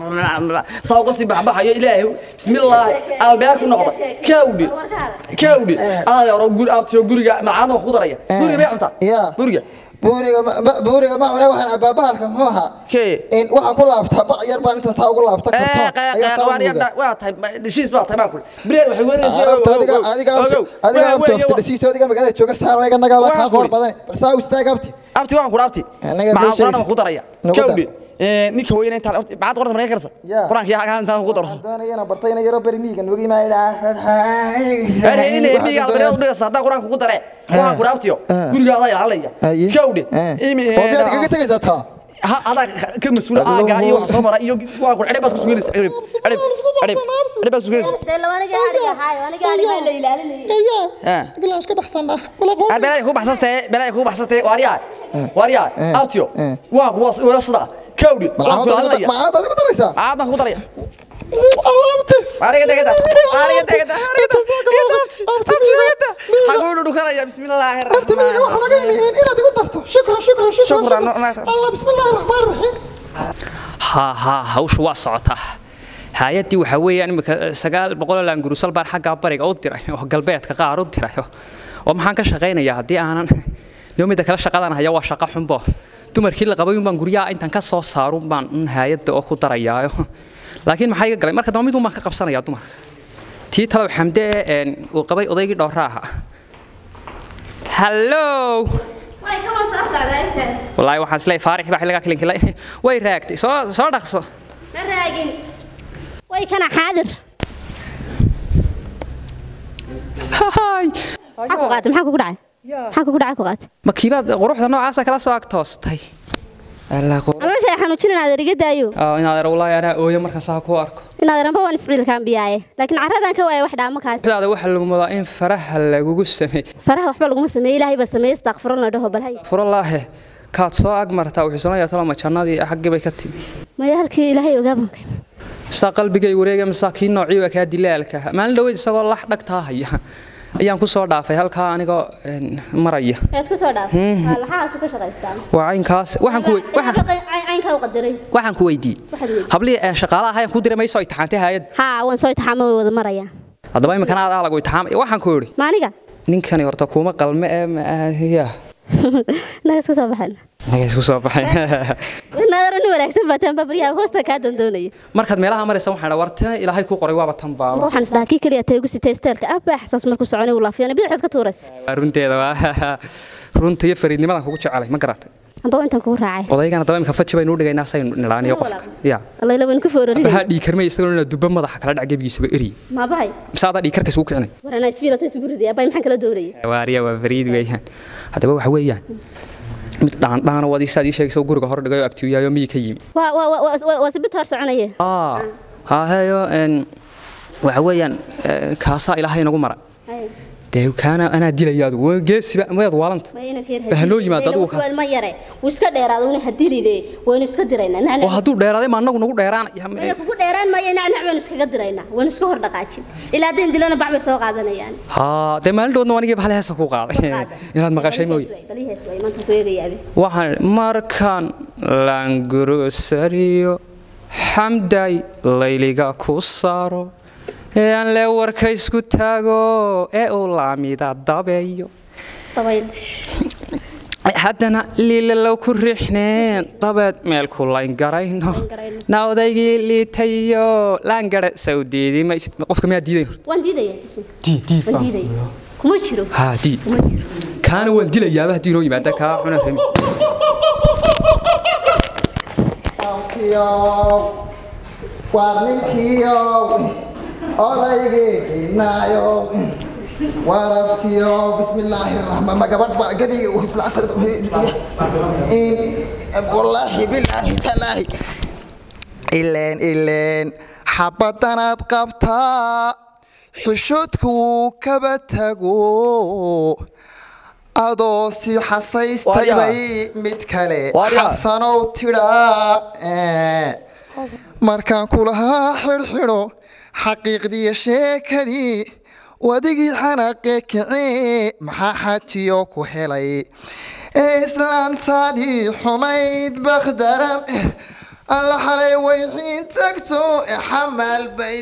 saa uga sii baxbaxayo ilaahay bismillaahi albeer ku noqda kawdhi kawdhi aada oro guri abtiyo guriga macaadna wax ku daraya guriga may cuntaa
يا
guriga
buuriga ma- buuriga ma hore waxaan abaabahalka muxuu ahaa
Kee?
in waxaa ku laabtaa bac yar baan inta saa ugu laabta karto ayaa saa
waariya
muuga
waa tahay heshiis baa tahay baan kuuri bireer waxay
arabta adiga adiga adiga abtoofta dhasiisa adiga magaalada jooga saar iga nagaaba kaa qoor badan bal saa u istaag abti
abti waan kuuri abti
Anaga
maxaa
meesha
quraan ku daraya
nagu dar.
kawdhi ninka weyna inta bacad qorta markay karsa
Ya.
quraanka yaa kaan intaan ku daro
doonayana bartayna yaro beri miiga nugi maayda
bari in miga albare u dhigasa hadaa quraanka ku dare waxaan kuuri abtiyo guriga adaa ilaalaya kawdhi imi
oo miyaad kaga tegaysaa taa
ha adaa ka mas'uul aaga iyo wax soo mara iyo waan kuuri xidhib baad ku sugeynaysa xidhib xidhib xidhib xidhib baad ku sugeynaysa
dee labaniga ariga haayo aniga ariga la ilaalinayay
ha
bilaa iska baxsanaa bala qoor
belay ku baxsantay belay ku baxsantay waariya waariya abtiyo waa kuwa wala sida kawdhi waan ku ilaalinaya
macaad adigu daraysaa
aad baan ku daraya
alaabti
ariga degada ariga degada ariga degada xaguu dhukanaya bismillaahi
abti miiga
rahmaan
waxaa laga yimi inaad igu darto shukran shukran shukran
Shukran, no- no-
allah bismillaahi raxmaan raxiim
haa haa hawshu waa socotaa hay-addii waxaa weeyaan imika sagaal boqol laangurusal baan xaggaa bariga u diray oo galbeedka qaar u diray oo maxaan ka shaqaynayaa haddii aanan iyo midda kale shaqadan haya waa shaqo xunbo dumarkii la qabay unbaan guryaha intaan ka soo saarun baan un hay-adda oo ku darayaayo laakiin maxaa iga galay marka dambe mid un baan ka qabsanayaa dumarka tii talow xamde ee uu qabay odaygii dhowraa ahaa hallow
way ka wan soo socdaa
wallaahi waxaan isleeyahay faarix baa xilligaa kilinkilay way raagtay soo soo dhaqso
ma raagin way kana xaadir
Hahay.
maxaa ku qaatay maxaa kugu dhacay maxaa kugu dhacay ku qaatay
ma kiibaad quruxda noocaasa kala soo ag toostay Alla qur-
caloosha ay xanuujin inaad eriga daayo
Aa, inaad er wallaahi anaa ooyo markaasaa ku arko
inaad eranba waan isbiilkaan biyaaye laakiin carradan ka waaya wax dhaamo kaas
sidaada waxaa lagu mudaa in faraha lagugu sameey
faraha waxba laguma sameeye ilaahay baa sameeye istakfirulna dhaho balhay
furallaahe kaad soo ag martaa wuxuu sanaya talama jannadii xaggii bay ka timi
maya halkii ilaahay ogaabanka
misaa qalbigay wareega misaa kii noocii kaa dilaalka maalin dhaweyd isagoo lax dhagtaa haya ayaan ku soo dhaafay halkaa anigoo een, maraya
ayaad ku soo dhaafay laxahaasu ka shaqaystaan
waa caynkaas waxaan ku wey- waxaan-
caynkaa u qadiray
waxaan ku weydiiyey
Waxaad weydiisay.
hablihii ee shaqaalaha ahayaan ku diray mayso itixaantay hayad
haa waan soo itixaamo way wada marayaan
haddaba imikana aad lagu itixaamay waxaan ku idhi
maaniga
ninkani horta kuma qalme ee ma- ya
naga isku soo baxan
naga isku soo baxay
naadaro nin wanaagsan baataan babaryaha hoosta kaa doondoonaya
markaad meelaha maraysa waxaan idhaa warta ilaahay kuu qoray waaba tan baaba
waxaan isdhahaa kii keliya teegu sitay isteelka abbaa xasaas markuu soconay uu laafiyana bidixaad ka tuuraysa
Waa runteeda waa runta iyo fariidnimadan kugu jecelay ma garatay
amba intaan kugu raacay
odaygana daba imka faji baynu u dhigaynaa saynu nidhaaniyo qofka ya
allayla waynu ku foorarina
bahaa dhiikarmay isagoo inaa duba madaxa kala dhac gebigiisaba eriy
maabahay
mise adaa dhiikarka isugu kicinay
waranaa isfiilata isugu riday abbay maxaan kala doonaya
waariya waa fariid weeyaan haddaba waxa weeyaan mid dhaandhaan wadi saad ii sheegaysa guriga hor dhigayo abtiyaayo miyi ka yimi
waa waa waa- waa waa sibit hor soconaya
aa haaheyo n waxa weeyaan eh, kaasaa ilaahay nagu mara dee kaana anaa dilaya adugu waa geesiba mayaad waalanta
ma inanka yar
Bal ha noo yimaado adigu kaas.
ma yare wuu iska dheeraado una hadilide waynu iska diraynaa
oo
nacnac
hadduu dheeraaday ma annagu nagu
Maya
dheeraanaya
kugu dheeraan maayo nacnac baynu iskaga diraynaa waynu iska hor dhaqaajin ilaa haddeen dilana bac bay soo qaadanayaan
haa dee maalintoodna anigii bahal heesa ku qaaday inaad maqashay mooye
balihees way maanta ku eegayaabe
waxaan markaan laangurusariyo xamday layliga ku saaro ee aan le warka isku taago ee uu laamida dabeeyo
dabayl
haddana liilalow ku riixneen dabeed meel ku layn garayno
garayno.
na odaygii liitayo laangara sawdiidi ma qofka miyaa diidayn horta
waan diidaya bis
diid diid
waan diidaya kuma jiro
haa diid
kuma jiro
kaana waan dilayaaba haddii inoo yimaada kaa xuna remi
waar ninkiiow odaygii dhinaayow warabtiyow bismillaahi raxmaan ma gabadh baa gabiga u wallaahi bilaahi talaahi ileen ileen xabadanaad qabtaa xushoodku wuu kaba tago adoo si xasaystay
Waaryaa.
bay mid kale
Waaryaa.
xasanow tidhaa markaan kulahaa xidhxidho xaqiiqdiiyo sheekadii wadigii xanaaqee kicee maxaa xajiyo ku helay ee islaantaadii xumayd bakhdaram alla xalay wayxiin tagto ee xamaal bay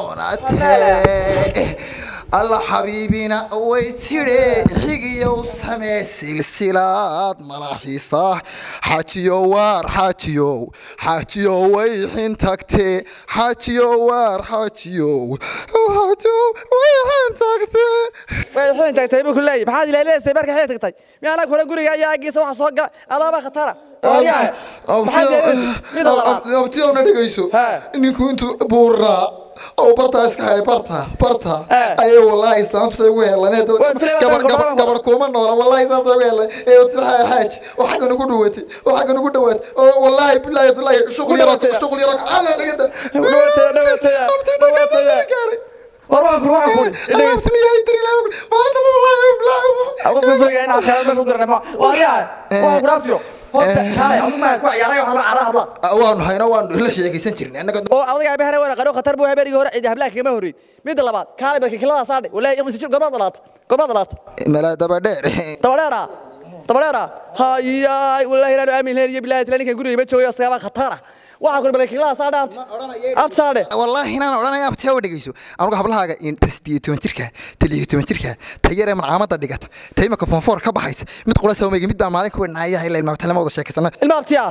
doonatee alla xabiibina way tidhe xigiyow samee silsilaad malaxiisa xajiyo waar xajiyow xajiyo wayxin tagtee xajiyo waar xajiyow xajiyo wayxin tagtee
way xiin tagtay buu ku leeyahay maxaad ilaalinaysaa marka xiin tagtay miyaanaa kula guriga ayaa agiisa waxa soo gala adaaba khatara Waaryahay, maxaad ilaalinaysaa? mida labaad
abtiyowna dhegayso
Ha.
ninku intuu buuraa oo bartaa iska helay barta barta
Ha.
ayay wallaahi islaamsay ugu helanee
Waa filim
gabar
adeer,
gabar
gabar-
gabar kuma noola wallaahi saasay ugu helan ee watilaha xaaj oo xagga nugu dhawaatay oo xagga nugu dhawaatay oo wallaahi bilaahi tulaahi shuqul yaro
dhawaatay.
shuqul yaro alla laga da
Dhawaatay, dhawaatay.
abtida ka soo
Dhawaatay.
gaaray
war waan kula waxaan ku idhi,
Allah
dhegeyso.
smiyaa intiri laa maanta wallaahi bilaahi
Qofka filayaa inaan khayraad meel ku dirnay ma- Waaryahay, waan ku dhaabtiyo. Horta, kaalay, adigu ma ku ciyaaray waxaa loo carraa hablaha.
waanu hayno waanu la sheekaysan jirnay annaga
oo adiga aabahana waa qaro khatar buu habeenkii hore cidi hablaha kagama horreyn midda labaad kaalay balki kilada saadhe walaahi ima sijir gobaad dhalaata gobaad dhalaata
mala daba dheer
dabadheera dabadheera hayaay walaahi inaanu aamin lahayn iyo bilaahi tala ninkan guriga ima joogayo asagaaba khatara waxaa kule balki kilada saadhe abt abt saadhe
wallaahi inaan odhanaya abtiyaa wa dhegeyso anugu hablahaaga sideed iyo toban jirka taliyo toban jirka tayaree macaamada dhigata tay imaka fonfoor ka baxaysa mid qura sawmeyga mid baa maalin ku wedhnaya ilaa ilmaabtalama wada sheekaysana
ilma abtiya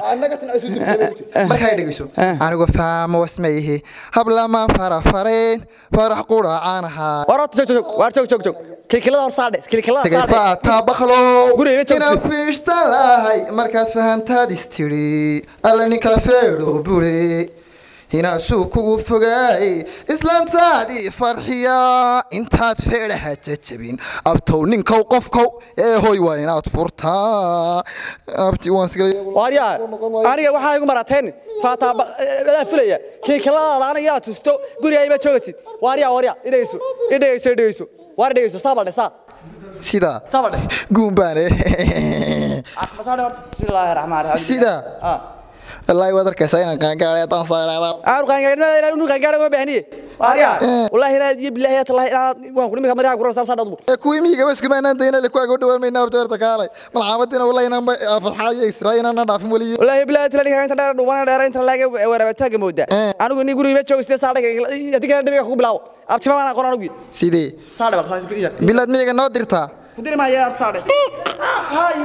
markaa dhegeyso anigu faamo wasmayhi hablamaan farafareen farax quracaanahaa
war horta joog joog waar joog joog joog kilkilada hor saadhe kilkilada
tagay
saadhe
faataa baklo
Guriga iga joogsi.
inaan fiirsan lahay markaad fahantaad istiri alla ninkaa feedho bure hinaasuu kugu fogaay islaantaadii farxiya intaad feedhaha jajabin abtow ninkow qofkow ee hoy waa inaad furtaa abti waan sigay
waaryaa aniga waxaa igu marateen faataa adaa filaya kilkiladaada aniga inaad tusto guriga ima joogaysid waaryaa waaryaa idhegeyso idhegeyso idhegeyso waar dhegeyso saabadhe saa
sida
saabadhe
guumbaane
masaadhe horta bismillaahi raxmaan raxiim
sida
ah
wallaahi waad arkaysaa inaan qaangaaray haddaan saaraada
aanu qaangaadhnimada inaan unu qaangaadha uma baahniye waaryaa wallaahi inaad iyo bilaahi yaa tallahi inaad waan ku nimika mariyaa kurar saar adbu
kuwii miyiga waskama inaan dayna le kuwaaga u dhawaan mayna abdoorta kaalay malcaamadina wallahi inaan fatxaayo israa inaan dhaafin weliyo
wallaahi bilaahi tala ninka inta dheer dhuubana dheer inta laga waraabataanka moodaa
Eh.
anigu ni guriga ima joogiste saadhe haddii kana dhabiga kugu bilaabo abtima baan aqoon anigu
sidee
saadhe bal saas ku iya
bilaad miyiga noo dirtaa
kudiri maayo abti saadhe hayaa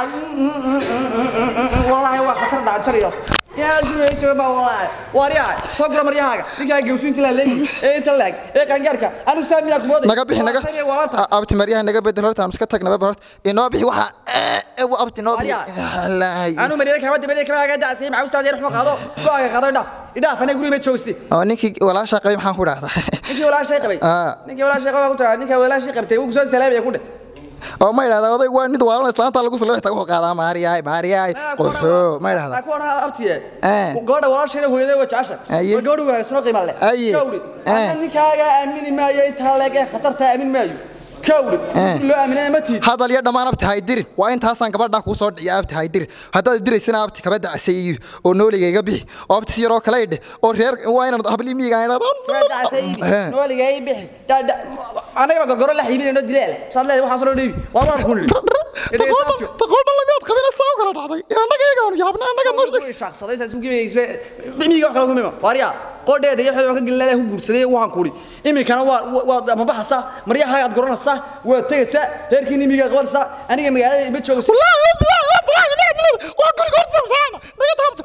والله waa khatar dhacanjariyo yaa guriga jooga baa walaahi waariyaha soo gura maryahaaga ninkaa gewsu inta la leeyi ee inta laag ee qangaarka anu saamiyaa ku mooday
naga bixi naga
walanta
abti maryaha naga bedel horta aan iska tagnaba horta inoo bixi waxa ee abti inoo bixi Wallaahi.
anu maryada kama dibadee kama aga daasay maxaa ustaad yar xuma qaado go'aaga qaado idhaaf idhaaf anay guriga ma joogsti
oo ninkii walaasha qabay maxaan ku dhahdaa
ninkii walaashay qabay
Ah.
ninkii walaashay qabay ku tahay ninkii walaashay qabtay uu soo salaamay ku dheh
oo ma idhahdaa oday waa mid waalan islaanta lagu soo leexta wuxuu qaadaa maariyahay maariyahay qoxo ma idhahdaa
ku oran abtiye
Eh.
gabadha walaashayda hooyaday waa jecesha
Aye.
waa gabadha wanaagsan oo qiimo leh
Aye.
kawri
Eh.
ana ninkaaga aamini maayo intaa leeg ee khatarta aamin maayo kawri
Eh.
loo aaminay ma tiid
hadal iyo dhammaan abti haydirin waa intaasaan gabadhaa kuu soo dhiciya abti haydirin haddaad diraysana abti kaba dacasay oo nooliga iga bixi oo abti si yaroo kale idhe oo reer waa inaan habli miyiga idhahdo
nooliga ay bixi anaga ba gorgoro la xiibinayno dileel saad leedahay waxaas loo dhiibi waa waan ku nidhi
taqoodha lamiyaad qabina saa u kala dhacday annaga iyagaan yaabna annaga noo sheegsa
shaaqsaday saas ugu geeyay miyiga wax kala gumima waariya qodheeda iyo xidho ka gilnaa ku guursaday waxaan ku uri iminkana waa waa ama baxasa maryaha aad goranaysa waa tagaysa heerkii nimiga qabanaysa aniga magaalada ma joogo
waa guriga horta saana naga taabto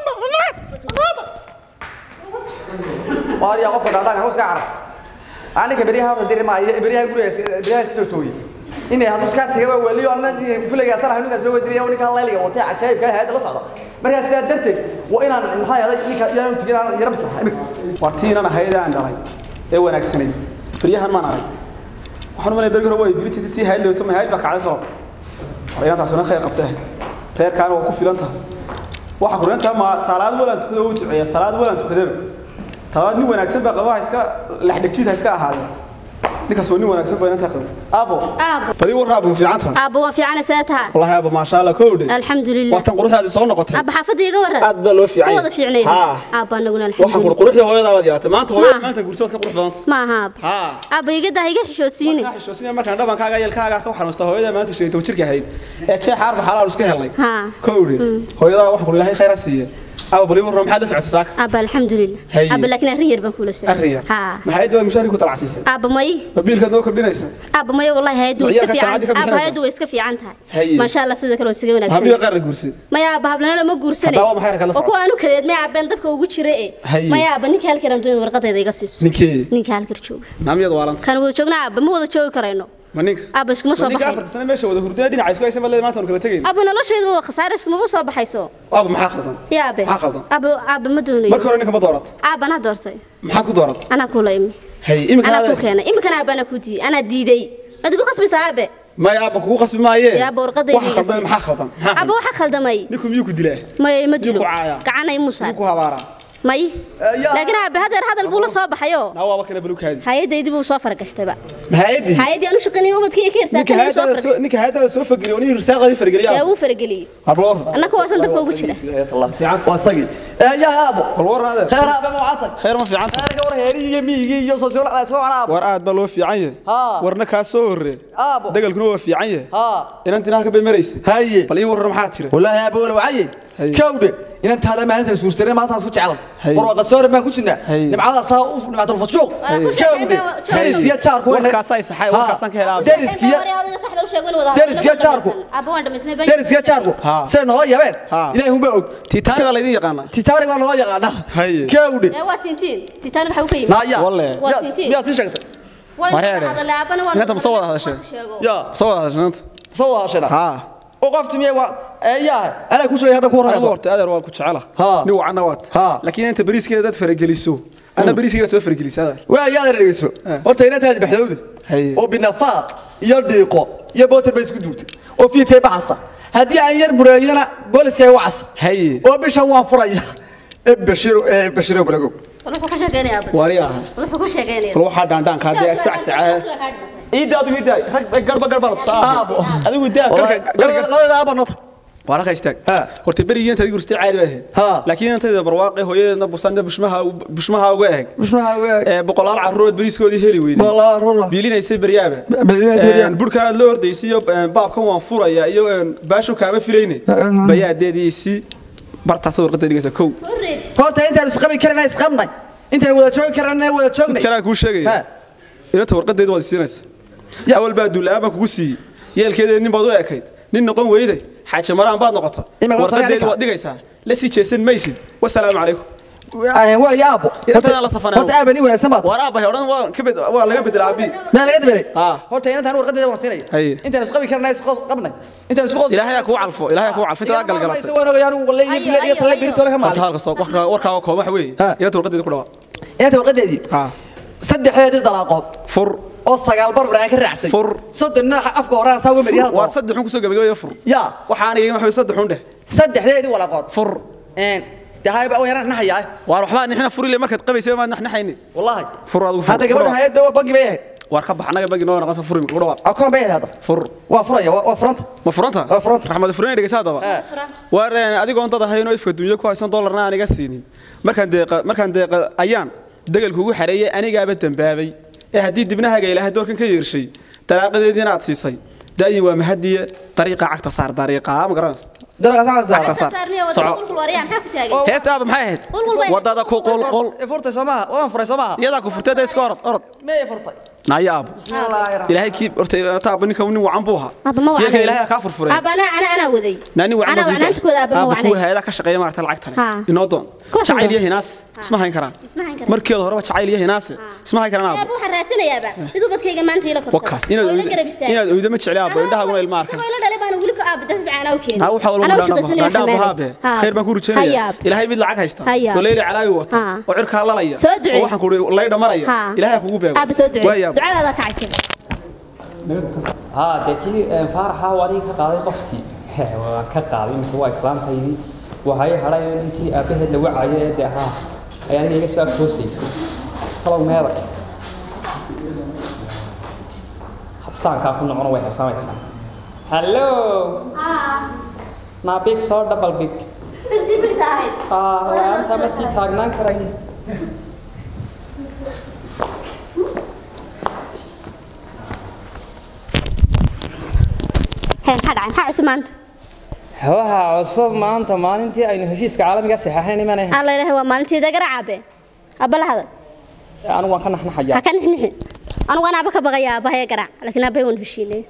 waariya qofka dhaadhaanka hoos ka carab aniga beriyaha horta diri ma beriyaha guriga beriyaha iska joogay inay hadduu iska tagay waa waliyo anna fulayga sarax nugaas loo wadiriya ninka layliga watay cajaayibka hay'adda la socda markaa sidaa darteed waa inaan maxaa yahay ninka yaanu tigin aan yarab
wartiinan ahayd aan dhalay ee wanaagsanay baryahan maan arag waxaan umalay bergi hore waa ibili jirtay tii hayd leeto ma hayd baa kacday soo waryaantaasuna khayr qabtee reerkaana waa ku filan tahay waxa kurintaa ma salaad walaan tukada uu duceeya salaad walaan tukadaba talabaad nin wanaagsan baa qabaha iska lexdhegjiid ha iska ahaadee ninkaas waa nin wanaagsan baa inantaa qabay aabo
aabo
bari warra abu fiicantaha
aabo waa fiicana see taha
wallahi aabo maasha allah kowdhe
alxamdulilah
waatan quruxdaadii soo noqotay
aabo xaafadda iga waran
aad baa loo fiican
Ma wada fiicnayn
haa
aabo anaguna
waxaan kuri
alxamdulilah
quruxda hooyadaa waad yeelatay maanta hooyada
Ma.
maanta guursabaad ka qurux badanta
maaha aabo
haa
aabo iga daa iga xishoodsiine
Waxaan xishoodsanaya markaan dhabankaaga yelkaaga ka xanuusta hooyada maanta sheegtay jirka ahayd ee jeex arba xalaal iska helay
haa
kowdhe hooyadaa waxaan kuri ilaahay khayr ha siiye aba bali warro maxaad la socotay saaka
aabo alxamdulilah
Haye.
aabo laakiin arrin yar baan kula socday
arriya
haa
maxay dawaa mushaari ku talacsiisay
aabo may
babiilkaad noo kordhinaysa
aabo may wallahi hayadu way
Ciyaarka
iska fiican
jaamacadda ka
aabo
bixinaysa?
hayadu way iska fiican tahay
Haye.
maasha allah sida kale waa isaga
habliga
wanaagsan
qaar la guursaday
maya aabo hablanana ma guursanay
Haddaba maxay kala
oo kuwa aanu kaleed may aabeen dabka ugu jira ee
Haye.
maya aabo ninka halkan doonada warqadeeda iga siiso
ninkee
ninka halkar jooga
naamiyad waaranta
kan wada joogna aaba ma wada joogi karayno
ma ninka
aaba iskuma soo
Ma ninka
baxay
afarta sano meesha wada hurdaya dhinaca isku haysa baad leedahay maanta waan kala tegayn
aaba noloshaydu waa khasaare iskuma soo baxayso
aaba maxaa khaldan
yaa abe
Maxaa khaldan?
aaba aaba ma doonayo
marka hore ninka ma doorat
aaba anaa doortay
maxaad ku doorat
anaa kula imi
hay imika
anaa ku keenay iminkana aaba anaa ku diiday anaa diiday maad igu qasbaysaa aabe
may aaba kugu qasbi maayee
Yaa, aaba warqadayda
waxa
iga
khaldan
sii.
maxaa khaldan maxaa
aaba
khaldan
waxa khaldamay
ninku miyuu ku dilaa
may ma dilo
Ninku caaya.
gacanay musaar
ninku habaaraa
may
yaa.
laakiin aabe hadeer hadal buu la soo baxayo
naa waaba kana balukaadi
hay-adaydii buu soo faragashtayba
mahayadii
hay-adii aanu shaqaynay ubadkii ka
ninka
hirsaatay soo
hayadaada soo
faragashtay
ninka hayadaada soo fageliyo nin risaaqadii
yaa
fargeliya
wuu farageliyey
habloor
annaka waasan dabka ugu jira
waa isagii yaa aabo
bal war adeer
khayr aaba ma wacantay
khayr ma fiicanta
khayr war heerigi iyo miyigi iyo sosiyool isma wacna aabo
war aad baa loo fiican yahay
Haa.
warna kaa soo horree
aabo
dagalkuna waa fiican yahay
haa
inantina halka bay maraysa
haye
bal ii warran maxaa jira
والله يا ابو الوعي
هي.
كوده إن أنت هذا ما أنت سوسترين ما تنسى جعل
هي.
ورا قصور ما كنا
هي.
نبعث صاف نبعث الفشوق
هي.
كوده دارس يا شارك وين
warkaasaa isaxay warkaasaan ka helaa
دارس يا دارس يا شاركو دارس يا شاركو
ها.
سنة لا يبين
ها.
إلى هم بعد
tiitaanka baa laydin yaqaanaa
تتاري ما لا يقعنا
هي.
كوده
waa tintiin titaan waxa uu ka yimid
لا يا
والله.
waa
يا
tintiin
يا تشكت
wareere. Inanta ma soo wada hadasheen?
يا
soo wada hadashnanta
سوى هالشيء
haa
وقفت مية و يا أنا كل شيء هذا كورة
adigu horta adeer waan ku jecela
Haa.
nin wacanna waad
Haa.
laakiin inta bariiskeeda dad farageliso ana bariiskeeda soo faragelisa adeer
waa yaa dhegeyso horta inaad tahay baxdowda
Haye.
oo binafaad iyo dhiiqo iyo bootar bay isku duubtay oo fiitay baxasa haddii aan yar bureeyana booliska ay wacas
haye
oo bishan waan furaya ee bashiro ee bashiro balago
wuxuu ka sheegaynaya aabbe
waari aha
wuxuu ka sheegaynaya
bal waxaa dhaandhaanka haddee sacsaca iida adigu iida rag garba garba la tusaa
Aabo.
adigu idaa garka
labada aaba nota
waa raka istaag
Ha.
horta berigii intaad igu ristay caadi baa ahayd
Ha.
laakiin intayda barwaaqe hooyadeedna busanna bushmaha bushmaha uga eeg
mushmaha waa
ee boqolaal carruurood bariiskoodii heli weyday
walaa rura
biilinaysay baryaaba
Biilinaysay baryaaba.
burkaan aad la ordaysay iyo een, baabkan waan furaya iyo een, baashu kaama filayne bayaadeediisii bartaas warqada dhigaysa kow
horta intaan isqabi karana isqabnay intaan wada joogi karana wada joognay
kanaan kuu sheegaya
Ha.
inanta warqadeeda waad siinaysa
Ya.
awal baa duulaaba kugu siiyey yeelkeeda nin baad u ekayd nin noqon weyday xaaji maraan baad noqota
Imika waa
warqadeedi
sagaal
waad dhigaysaa la sii jeesan maysid wasalaamu calaykum
waa ya aabo
Inantan la safanay.
horta aaba nin wanaagsan baad
war aabbahay odhan waa ka bed- waa laga bedela aabii
maa laga dabelay
Ah.
horta inantaan warqadeeda waan siinaya
Haye.
intaan isqabi karnay isqos qabnay intaan isku qos
ilaahay ha kuu calfo ilaahay ha kuu calfo intaad galgalatay
waan ogay anigu wallahi iyo bilad iyo talle biri toole ka
Horta
maalin
halka soo warkaa warkaa kooban waxa weeye
Ha.
inanta warqadeedi ku dhawaa
inanta warqadeedii
ha
saddexdeedii dalaaqood
fur
oo sagaal barbar aan ka raacsay
Fur.
soddon nooxa afka hore aan saa uga mariyaa
waar saddexun kusoo gabagabaya fur
yaa
waxaan iga waxa saddexun dheh
saddexdeedii walaaqood
fur
een dahayba oo yaraan naxayaa
waar waxbaa nixna furile markaad qabaysay maad naxnaxayni
wallahi
fur adigu fur
hadda gabadha hay'adda waa bangi bay ahayd
waar ka bax anaga bagi noo naqasa furi ku dhawaa
akoon bay ahayd hadda
fur
waa furaya waa waa furanta
ma furanta
Waa furanta.
raxmad fureen dhegeysa hadaba waar een, adigoon dad ahayn oo ifka dunya ku haysan dollarna aan iga siinin markaan deeqa markaan deeqa ayaan degal kugu xareeyay anigaaba dambaabay ee haddii dibnahaga ilaahay doorkan ka yeershay dalaaqadeediina aad siisay daayin waa mahadiye dariiqa cagta saar dariiqa ma garanaysa
daraga saa
Cagta
saa
saar soco heesta aaba maxay ahayd
Qulqul bay-
wadada ku qulqul
furtay soomaha waan furay soomaha
iyadaa ku furtay da iska orod orod
meey furtay
naayo aabo
bismillaahi rahmaan
ilaahay kii horta taaba ninka nin wacan buu ahaa
Aaba ma
yeelka
wacnayn.
ilaahay kaa furfuray
Aaba ana ana ana waday.
naani wacan
Ana wacnaanta kooda aaba ma
kuwa
wacnayn.
hayada ka shaqeeya maarta lacagta
Ha.
inoo doon
Kuwa
jacayl iyo
doon.
hinaas isma hayn karaan
Isma hayn karaan.
markeeda horeba jacayl iyo hinaas isma hayn karaan
Aaba
aabo
waxaan raadsanayaaba. Mid ubadkayga maanta ila korsada.
wakaas inaad
Oo ila
oydo-
garab istaago.
inaad oydo ma jecli aabo indhahaguna ilma arkan
Isagoo ila dhalay baan weli ka aaba dasad caana u keenay.
naa waxa walba
Anaa u
dhaandhaabo
shaqaysanaya
dhaandhaabo
xamaaday.
haabe
Ha.
khayr baan ku
Haya
rujaynaya
aaba.
ilaahay mid lacag haysta
Haya aaba.
oo leeli calaawi wata
Ha.
oo cirkaa lalaya
Soo ducee.
oo waxaan ku laydha maraya
Ha.
ilaahay ha kugu beego
Aaba soo ducee.
Waaya aabo.
Ducadaada kacaysan.
haa dee kii een, faaraxa waa aniga ka qaaday qoftii waan ka qaaday imika waa islaamkaydii waxay hadhay intii aabbaheed la wacayo ee dee haa ayaa aniga iga soo agtoosaysay talow meeda habsaankaa ku nocono way habsamaysaa hallo naa big soo double big
Bigti bigta ahayd.
aa laanta ma sii taagnaan karayo
Hee maxaa dhacay? Maxaa cusub maanta?
waxa cusub maanta maalintii aynu heshiiska caalamiga saxeexnayn imaan ahayn
Alla ilaahay waa maalinteeda garaacabe. Aaba la hadal.
anigu waan ka naxnaxayaa
Ha ka nixnixin. Anigu aan aaba ka baqayaa aabahaya garaac. Laakiin aabahaya waan heshiinay.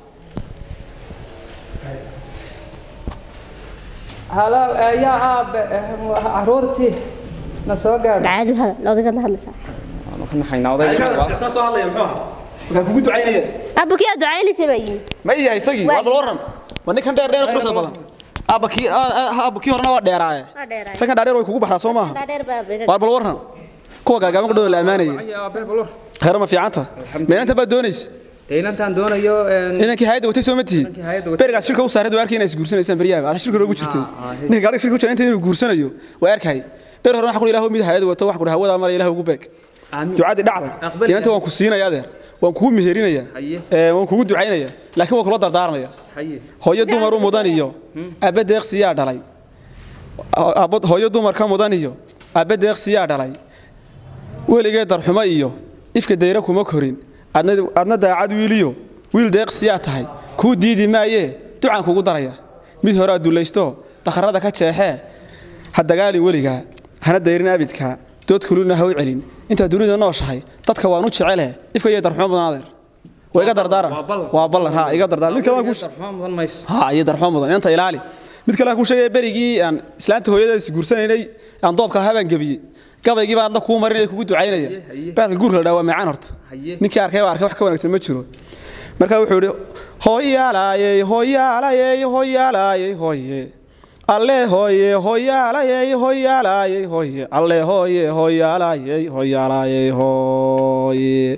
halo yaa aabe caruurtii na soo gaadh
Caadi hadal. Loodaga la hadlaysaa.
waanu ka naxaynaa odayga
saa soo hadlaya muxuu ahaa markaan kugu ducaynaya
Aaba kii aad ducaynaysa baa yimi.
ma yahay isagii
Waa
waa bal waran waa ninkan dheer dheer quruxda badan aaba kii aaba kii horena waa dheeraaye
Waa dheeraay.
raggan dhaadheer way kugu baxdaa soo maaha
Dhaadheer baa beega.
waar bal waran kuwa gaagaaban ku dhow la ammaanayay khayr ma fiicanta meelanta baad doonaysa
daylantaan doonayo
inankii hay'adda watay soo ma tihiin
Inankii hay'adda watay.
berigaas shirka u saareed waa arkay inay isguursanaysaan beryaha aad shirka loogu jirtay ninka gaadhiga shirka u jira inta inuu guursanayo waa arkay ber hore waxa ku ilaahu mid hay'adda wato waxa ku hawada mara ilaahu ugu beeg ducadii dhacda
Aqbal
inanta waan ku siinaya adeer waan kugu meherinayaa
Haye.
ee waan kugu ducaynaya laakiin waan kula dardaarmaya
haye
hooyo dumar u mudan iyo aabbe deeqsiyaa dhalay Aabbo- hooyo dumar ka mudan iyo aabbe deeqsiyaa dhalay weligee darxumo iyo ifka dayra kuma korin adna adna daacad wiiliyo wiil deeqsiyaa tahay kuu diidi maayee ducaan kugu daraya mid hore aad dulaysto dakharada ka jeexee ha dagaalin weligaa hana dayrin abidkaa dood kulina ha u celin intaad dunida nooshahay dadka waan u jecele ifka iyo darxumo mudan adeer waa iga dardaaran
waa ballan.
waa ballan ha iga dardaaran mid kale aan kuu
darxumo mudan mayso
ها iyo darxo mudan inta ilaali mid kale aan ku sheegay berigii aan islaanta hooyada is guursanaynay aan doobka habaan gabiyay gabaygii baa adna kuu marinaya kugu ducaynaya
haye.
baalka guurka la dhaawaa macaan horta
Haye.
ninkii arkay waa arkay wax ka wanaagsan ma jiro marka wuxuu yidhi hooyaalayey hooyaalayey hooyaalayey hooye alle hooye hooyaalayey hooyaalayey hooye alle hooye hooyaalayey hooyaalayey hooye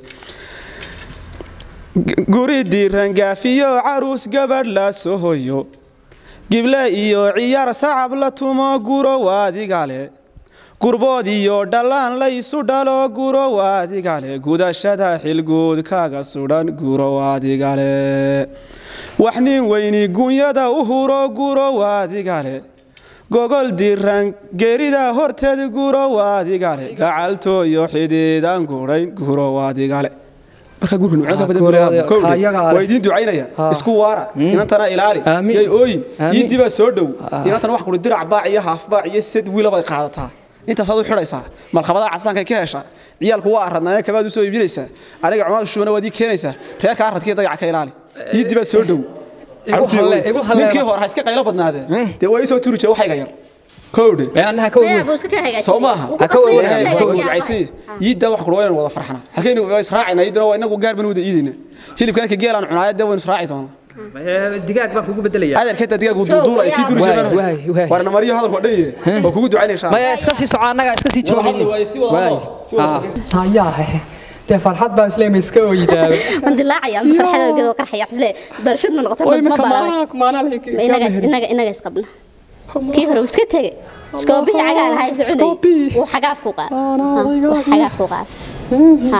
guri diiran gaafiyo caruus gabadh la soo hoyo gible iyo ciyaar sacab la tumo guro waadigale gurbood iyo dhallaan la isu dhalo guro waadigale gudashada xilguud kaga sudhan guro waadigale wax nin weyni gunyada u huro guro waadigale gogol diiran geerida horteed guro waadigale gacaltooyo xidhiidaan gurayn guro waadigale marka gurka nuucyo ka badan
guro-
buu leeyahay. Kowdii,
kaayaga ale.
waa idiin ducaynaya
Ha.
isku waara inantana ilaali
Aamin.
yay ooyin
Aamin.
iyo dibaa soo dhow inantana wax kuri dirac baac iyo haaf baac iyo sed wiila bay qaadataa intaasaad u xidhaysaa malkhabadaha casaanka ka heshaa ciyaalku waa aradnaaye kabaad u soo iibinaysaa aniga cumaad shuuna waad ii keenaysaa reerka aradkiiyo dayaca ka ilaali iyo dibaa soo dhow
igu halle igu halle
ninkii hore ha iska qaylo badnaadee dee waa isoo turi jira waxayga yar kowdhe
ee annaha ka
Maya,
weyn
buu iska ka hagaajiyey.
soo maaha
Wuu ku
Ha ka
qasbay
weyn,
inuu
ha ka
hagaajiyo.
ducaysan yiidda wax kula waynu wada farxana halkaynu waa israacayna yiidana waa inagu gaar banu wada iidayna hilibka ninka geelaan cunaaya dee waynu israaci doonaa
Ee, digaag baan kugu bedelayaa
adeerkeeta digaag uu duulduulaya kii duri
Waay,
jira
waay, waay.
warna mariyo hadalku dhan yahay waa kugu ducaynaya insha Allah
maya iska sii soco annaga iska sii
wada hadli
joogayni
waaye si wada hadlo si wada hadlo
hayaa dee farxad baa isleema iska oydaaba
Waan dilaacaya, ama farxada awgeed waa qarxaya. Waxaan isleeyahay, barashad ma noqoto, ma- ma baalaalayso. Ma inaga- inaga- inaga isqabna. Kii hore wuu iska tegey. Iskoobihii cagaar ahaa ee socday.
Iskoobihii.
Wuu xagaaf ku qaaday. Ha, wuu xagaaf ku qaaday. Ha.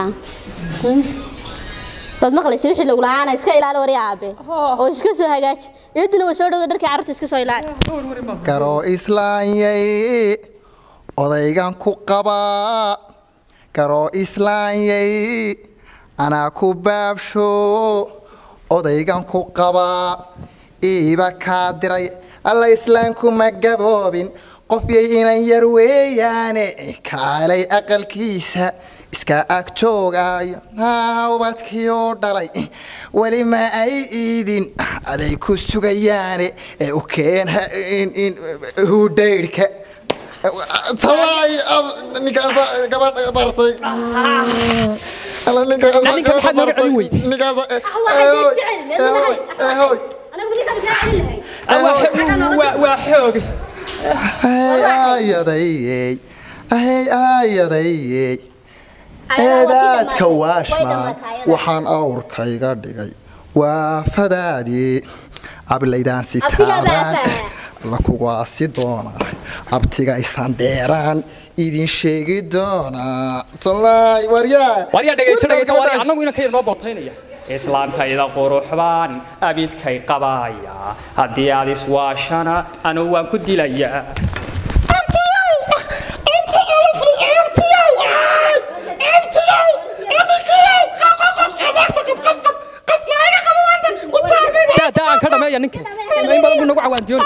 Waad maqlaysa wixii lagu lahaana iska ilaali wari aabe oo iska soo hagaaji iyaduna way soo dhowda dharkii carruurta iska soo ilaali
garoo islaanyay odaygan ku qabaa garoo islaanyay anaa ku baabsho odaygan ku qabaa iiba kaa diray alla islaanku ma gaboobin qofyay inan yar weeyaane kaalay aqalkiisa iska ag joogaayo haa ubadkii oo dhalay weli ma ay iidin aday ku sugayaane ee u keen hudhaydhka tawaay ninkaasa gabadh bartay alla ninkaasa
Ninka maxaad nooga celin weyday?
ninkaasa
waa xoog
ayadayey ahey ayadayey eedaadka waashmaan waxaan awrkayga dhigay waa fadaadii ablaydaan sitaabaan la kugaasi doonaa abtigaysan dheeraan idin sheegi doonaa tolaay waryaa
waryaa dhegayso dhegayso waryaa annagu inaan ka yar noo bootaynaya islaantayda quruxbaan abidkay qabaaya haddii aad iswaashana anugu waan ku dilayaa daa daa aan ka dhameeya ninka in badan buu nagu cawaandiyoon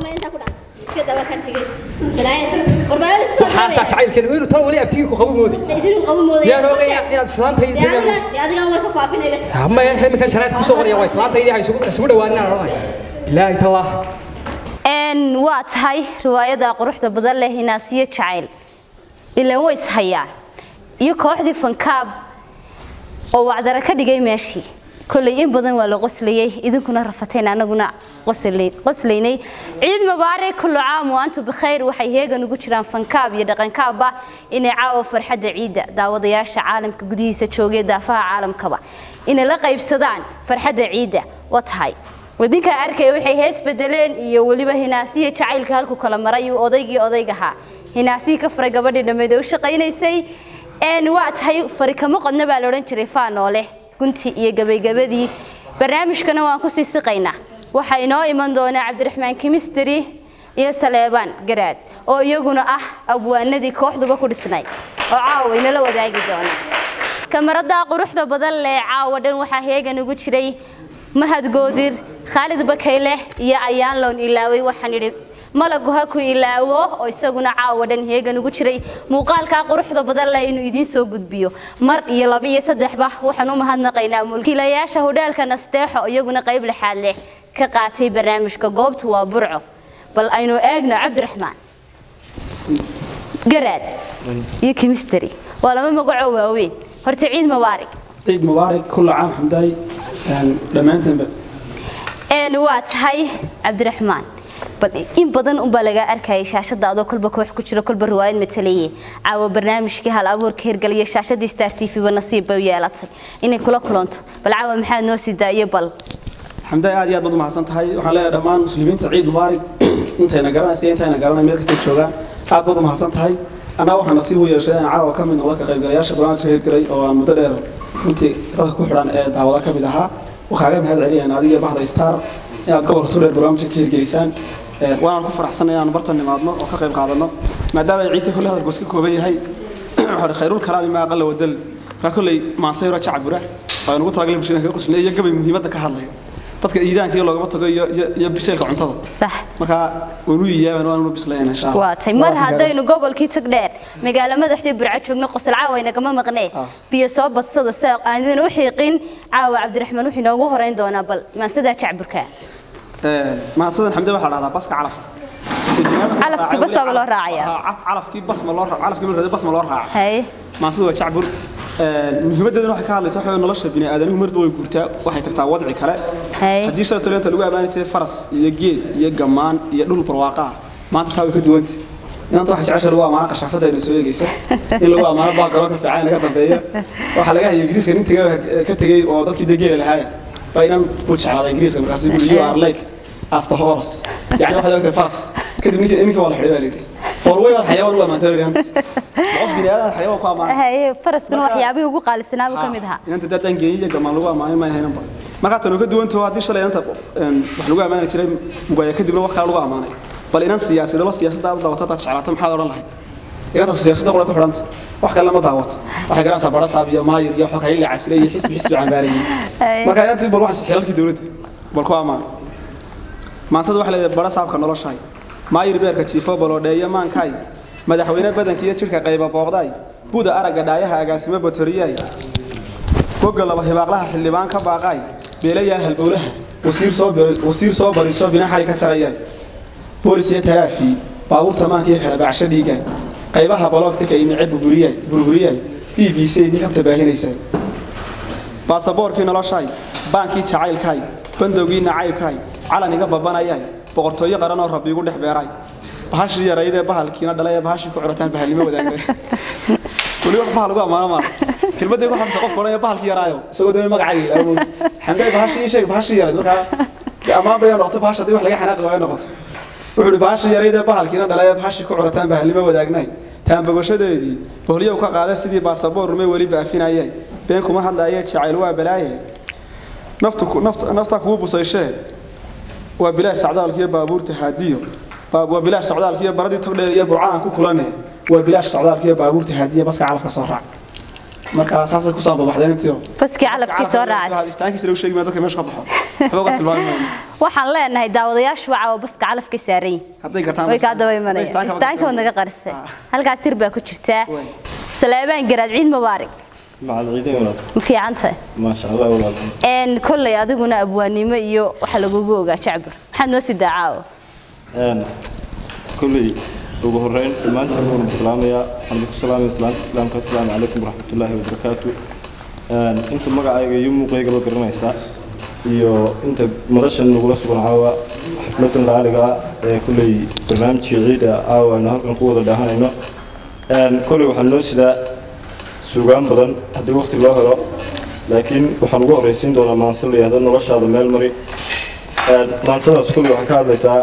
xaasaa jacaylkeena inuu tan weli abtigii ku qabo mooday yaan ogaya inaad islaantayda maya iminkan jaraadka kusoo qoraya waa islaantaydi ha isugu isugu dhawaanin aan odhanaya ilaahay tallah
n waa tahay riwaayada quruxda badan leh hinaasiyo jacayl ilaan way ishayaan iyo kooxdii fankaab oo wacdara ka dhigay meeshii kolley in badan waa la qoslayey idinkuna rafateen anaguna qoslay- qoslaynay ciid mubaarak kullu caam wa antum bikhayr waxay heegan ugu jiraan fankaab iyo dhaqankaabba inay caawa farxadda ciidda daawadayaasha caalamka gudihiisa joogay daafaha caalamkaba inay la qaybsadaan farxadda ciidda waa tahay wadinkaa arkaya waxay hees bedeleen iyo weliba hinaasiya jacaylka halku kala maray uu odaygii odaygahaa hinaasihii ka faray gabadhii dhammeed ee u shaqaynaysay n waa tahay fari kama qodna baa la odhan jiray faanoole gunti iyo gabaygabadii barnaamijkana waan kusii siqaynaa waxaa inoo iman doonaa cabdiraxmaan kimisteri iyo saleebaan garaad oo iyaguna ah abwaanadii kooxduba ku dhisnay oo caawa inala wadaagi doona kamarada quruxda badan leh caawa dhan waxaa heegan ugu jiray mahad goodir khaalid bakayle iyo ayaan loon ilaaway waxaan idhi malagu ha ku ilaawo oo isaguna caawa dhan heegan ugu jiray muuqaalkaa quruxda badan leh inuu idiin soo gudbiyo mar iyo laba iyo saddexba waxaan u mahadnaqaynaa mulkiilayaasha hodheelka nasteexo iyaguna qayb lixaad leh ka qaatay barnaamijka goobtu waa burco bal aynu eegno cabdiraxmaan garaad iyo kimisteri waa laba magacoo waaweyn horta ciid mubaarak
ciid mubaarak kulla caam xamdaay dhammaantaanba
een waa tahay cabdiraxmaan bal in badan unbaa lagaa arkayay shaashada adoo kolba koox ku jiro kolba riwaayad matalaye caawa barnaamijkii hal abuurka hirgaliya shaashadii star t v ba nasiib bay u yeelatay inay kula kulanto bal caawa maxaad noo sii daayo bal
xamdaay aad iyo aad baad u mahadsan tahay waxaan leeyahay dhammaan muslimiinta ciid mubaarak intayna garanaysa intayna garanay meel kastay joogaan aad baad u mahadsan tahay anaa waxaa nasiib u yeeshay inaan caawa ka mid noqdo ka qaybgalayaasha barnaamijka hirgalay oo aan muddo dheer runtii dadka ku xidhan ee daawada ka mid ahaa oo kaaga mahad celinayaan adiga bahda star inaad gobolka dheer barnaamijka ka hirgelisaan waanaan ku faraxsanay inaan bartan nimaadno oo ka qayb qaadano maadaama ay ciidda kolle hadalku iska kooban yahay waxaa khayrul kalaami maa aqalla wadal markaa kolley maansayro jacbura waa nugu talagalay bulshada kaga qusnay iyo gabay muhiimadda ka hadlaya dadka iidaanka iyo loogama tago iyo iyo- iyo biseylka cuntada
sax
markaa waanu iyaabaan waanu bislayna insha allah
waa tay mar haddaynu gobolkii tag dheer magaalo madaxdii burco joogno qosol caawa inagama maqnee biyo soo badsada si aan idin u xiiqin caawa cabdiraxmaan wuxuu inoogu horeyn doonaa bal maansadaa jacburka
maasadan xamde waxaa la dhahdaa baska calafka
Calafkii bas baaba loo raacayaa.
Haa, calafkii bas ma loo calafkii markii bas ma loo raaca
haye
maasadu waa jacbur muhiimadeeduna waxay ka hadlaysaa waxa weeye nolosha bini aadamihu marba way guurtaa waxay tagtaa wadci kale
haye
haddii shalay toleenta lagu ammaani jiray faras iyo geed iyo gammaan iyo dhul barwaaqa ah maanta taa way ka duwanta inaanta waxa jecesha lagu ammaano qashaafada ayna soo eegaysa in lagu ammaano baa garoonka fiican naga dambeeya waxaa laga hayay ingiriiska nin tegay ka tegey oo dadkii dee geela lahaaya baa inaan u jeclaaday ingiriiska markaasuu yidhi you are like as the horse yani waxaad ogtay faras kadib ninkii ninkii waa la xidhay baa la yidhi forway baad xayawaan u ammaantay baa la yidhi qof bini aadan xayawaan ku ammaanay
haye faraskuna waxyaabihii ugu qaalisanaa buu ka mid ahaa
inanta daadaan geeyay gamaan lagu ammaanay ma ahaynanba markaa tan ka duwantaho haddii shalay inanta wax lagu ammaani jiray mugaya kadibna wax kale lagu ammaanay bal inan siyaasadaba siyaasadda aad daawato hadaad jeclaata maxaad odhan lahayd inanta siyaasadda qura ku xidhanta wax kale lama daawato waxay garanaysaa barasaab iyo maayir iyo xog hayla casire iyo xisbi xisbi cambaarayay marka inantii bal waxay xilalkii dowladda bal ku ammaan maansada waxay leedahay barasaabka noloshahay maayir beerka jiifo baloodheeyo maankaay madaxweyne badanka iyo jidhka qayba booqdaay buda aragga dhaayaha agaasimo batoriyay bogga laba hibaaqlaha xildhibaan ka baaqaay beelayaal halbowlaha wasiir soo wasiir soo bariso bina xali ka jarayaan boolis iyo taraafi baabuurta maanka iyo kala bacsho dhiigaan qaybaha baloogta ka imice burburiyay burburiyay b b c idii xogta baahinaysaa baasaboorkii noloshaay baankii jacaylkaay bandowgii nacaybkaay calan iga babanayay boqortooyo qaran oo rabbi igu dhex beeray bahashii yaraydee bahalkiina dhalay ee bahashii ku curataan bahalnimo wadaagay weli wax bahal ugu ammaano maaha kelmadday ku xamsa qofka odhanaya bahalkii yaraayo isagoo doonay magacayga ilaawo moogta xamday bahashii ii sheeg bahashii yarayd markaa dee ammaan bay noqotay bahash haddii wax laga xanaaqi waayo noqoto wuxuu ihi bahashii yaraydee bahalkiina dhalay ee bahashii ku curataan bahalnimo wadaagnay taanbogashadeedii bohliyow ka qaaday sidii baasaboor rumay weli baafinayeen been kuma hadlaayee jacayl waa balaaye naftu nafta nafta kugu busayshe waa bilaash socdaalkiyo baabuurta haadiyo waa bilaash socdaalkiyo baradii togdheer iyo burcaan ku kulane waa bilaash socdaalkiyo baabuurta haadiyo baska calafka soo raac marka saasay ku soo babaxdeen intiyo
baskii calafkii soo raacay
istaankiisa lagu sheegi maa dadka meesha ka baxo waxba uga tilmaami maayo
waxaan leenahay daawadayaashu waxa oo baska calafka saaran yihiin
hadday gartaan
way kaa daba imanayaan istaanka wad naga qarisay halkaas sir baa ku jirtaa salaabaan garaad ciid mubaarak
مع العيدين ولا
ma fiican tahay
ما شاء الله ولا
een kolley adiguna abwaanimo iyo waxa lagugu ogaa jacbur maxaad noo sii daacaa
een kulli ugu horeyn dhammaantiin waan islaamaya waxaan ku salaamaya islaamta islaamka assalaamu calaykum waraxmatullaahi wabarakaatu een inta magacayga iyo muuqaygaba garanaysa iyo inta madashan nagula sugan caawa xafladan laaliga ah ee kulley barnaamijkii ciida caawa aynu halkan ku wada dhaahanayno een kulley waxaan noo sidaa suugaan badan haddii waqti loo helo laakiin waxaan ugu horraysiin doonaa maanse la yihahdo noloshaada meel mari maansadaas kulli waxay ka hadlaysaa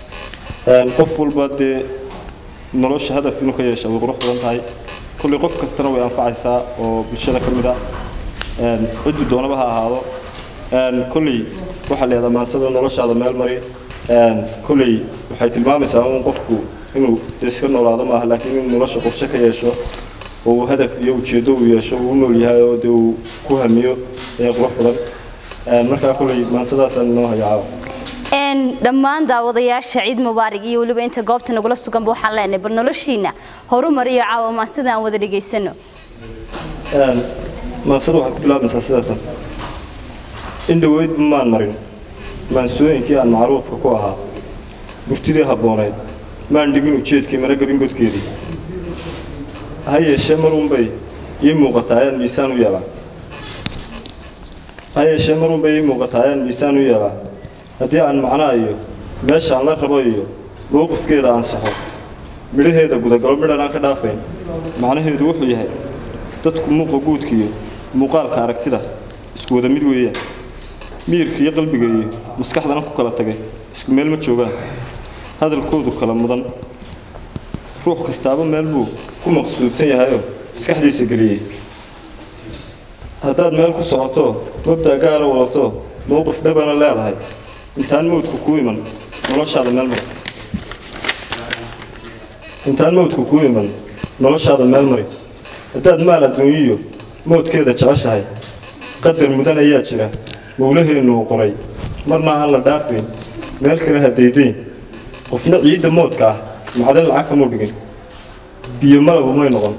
qof walba dee nolosha hadaf inuu ka yeesha way qurux badan tahay kulli qof kastana way anfacaysaa oo bulshada ka mid ah ciddu doonaba ha ahaado kulli waxaa la yihahdaa maansada noloshaada meel mari kulli waxay tilmaamaysaa in qofku inuu iska noolaado maaha laakiin inuu nolosha qorshe ka yeesho oo uu hadaf iyo ujeeddo uu yeesho uu u nool yahay oo dee uu ku hamiyo ee qurux badan markaa kulay maansadaasaan inoo haya caawa
een dhammaan daawadayaasha ciid mubaarak iyo weliba inta goobta nagula suganba waxaan leenahay bal noloshiina horumar iyo caawa maansida aan wada dhegaysano
maansada waxay ku bilaabmaysaa sidatan in dhoweydba maan marin maansooyinkii aan macruufka ku ahaa burtidii habboonayd maan dhigin ujeedkii mana gelin godkeedii ha yeeshee marunbay ii muuqataa ayaan miisaan u yeelaa ha yeeshee marunbay ii muuqataa ayaan miisaan u yeelaa haddii aan macnaa iyo meeshaan la rabo iyo mowqifkeeda ansaxo midhaheeda gudagalo midhan aan ka dhaafayn macnaheedu wuxuu yahay dadku muuqa guudka iyo muuqaalka aragtida isku wada mid weeyaan miyirka iyo qalbiga iyo maskaxdana ku kala tagay isku meel ma joogaan hadalkoodu kala mudan ruux kastaaba meel buu ku maqsuudsan yahayoo maskaxdiisa geliyey haddaad meel ku socoto mabda gaara wadato mowqif dhabana leedahay intaan mawdku kuu iman noloshaada meel mari intaan mawdku kuu iman noloshaada meel mari haddaad maal adduunyiyo mowdkeeda jeceshahay qadar mudan ayaa jira mowlaheennu uu qoray marna aan la dhaafayn meel kale ha daydayn qofna ciidda moodka ah macdan lacag kamuu dhigin biyo malabu may noqon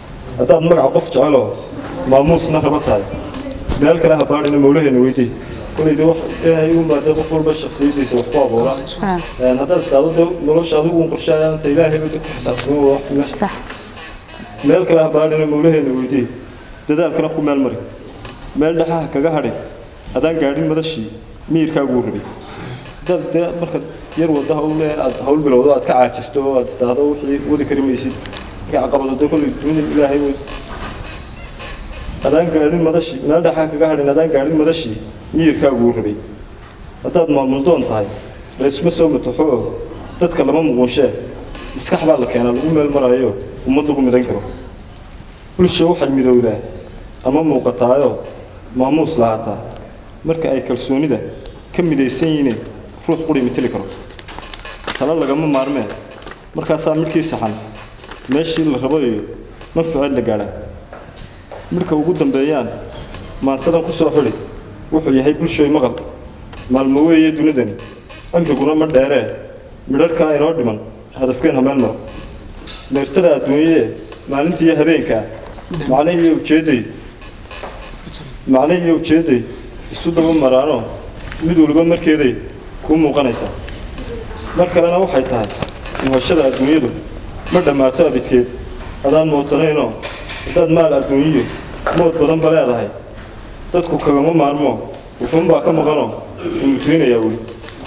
haddaad magaca qof jeceloo maamuusna raba tahay meel kale ha baadhina mowlaheenna weydii koley dee wax ilaahay uunbaa dee qof walba shakhsiyadiisa wax ku abuura Een, haddaad istaado dee nolosha adigu un qorshaaya anta ilaahay ba dee ku xisaabtamo waa wax meesha
sax
meel kale ha baadhina mawlaheena weydii dadaalkana ku meel mari meel dhexaha kaga hadhin haddaan gaadhin madashii miyirkaaguu rabay haddaad dee markaad yar wadda hawle aad hawl bilowdo aad ka caajisto oo aad istaahdo wixii wadi kari maysid markay caqabado dee kolley dunida ilaahay way haddaan gaadhin madashii meel dhexaha kaga hadhin haddaan gaadhin madashii miyirkaaguu rabay haddaad maamuldoon tahay laysma soo mataxo oo dadka lama muquunshee maskax baa la keenaa lagu meel maraayo ummad lagu midan karo bulsha waxay midowdaa ama muuqataayoo maamuus lahaataa marka ay kalsoonida ka midaysan yihiin ruux quri mateli karo talo lagama maarmee markaasaa midhkii saxan meeshii la rabo iyo manfaceed la gaadhaa midhka ugu dambeeyaan maansadan ku soo xidhi wuxuu yahay bulshooy maqal maalmo weeye dunidani cimriguna ma dheeree midharhkaa inoo dhiman hadafkeen hameel maro meertada adduunyee maalintii iyo habeenkaa macne iyo ujeedday macne iyo ujeedday isu daba maraanoo mid waliba markeeday kuu muuqanaysa mar kalena waxay tahay muhashada adduunyadu ma dhammaato abidkeed hadaan mootanaynoo haddaad maal adduunyiyo mood badanba leedahay dadku kagama maarmo wuxuunbaa ka maqanoo uu mutuynayaa weli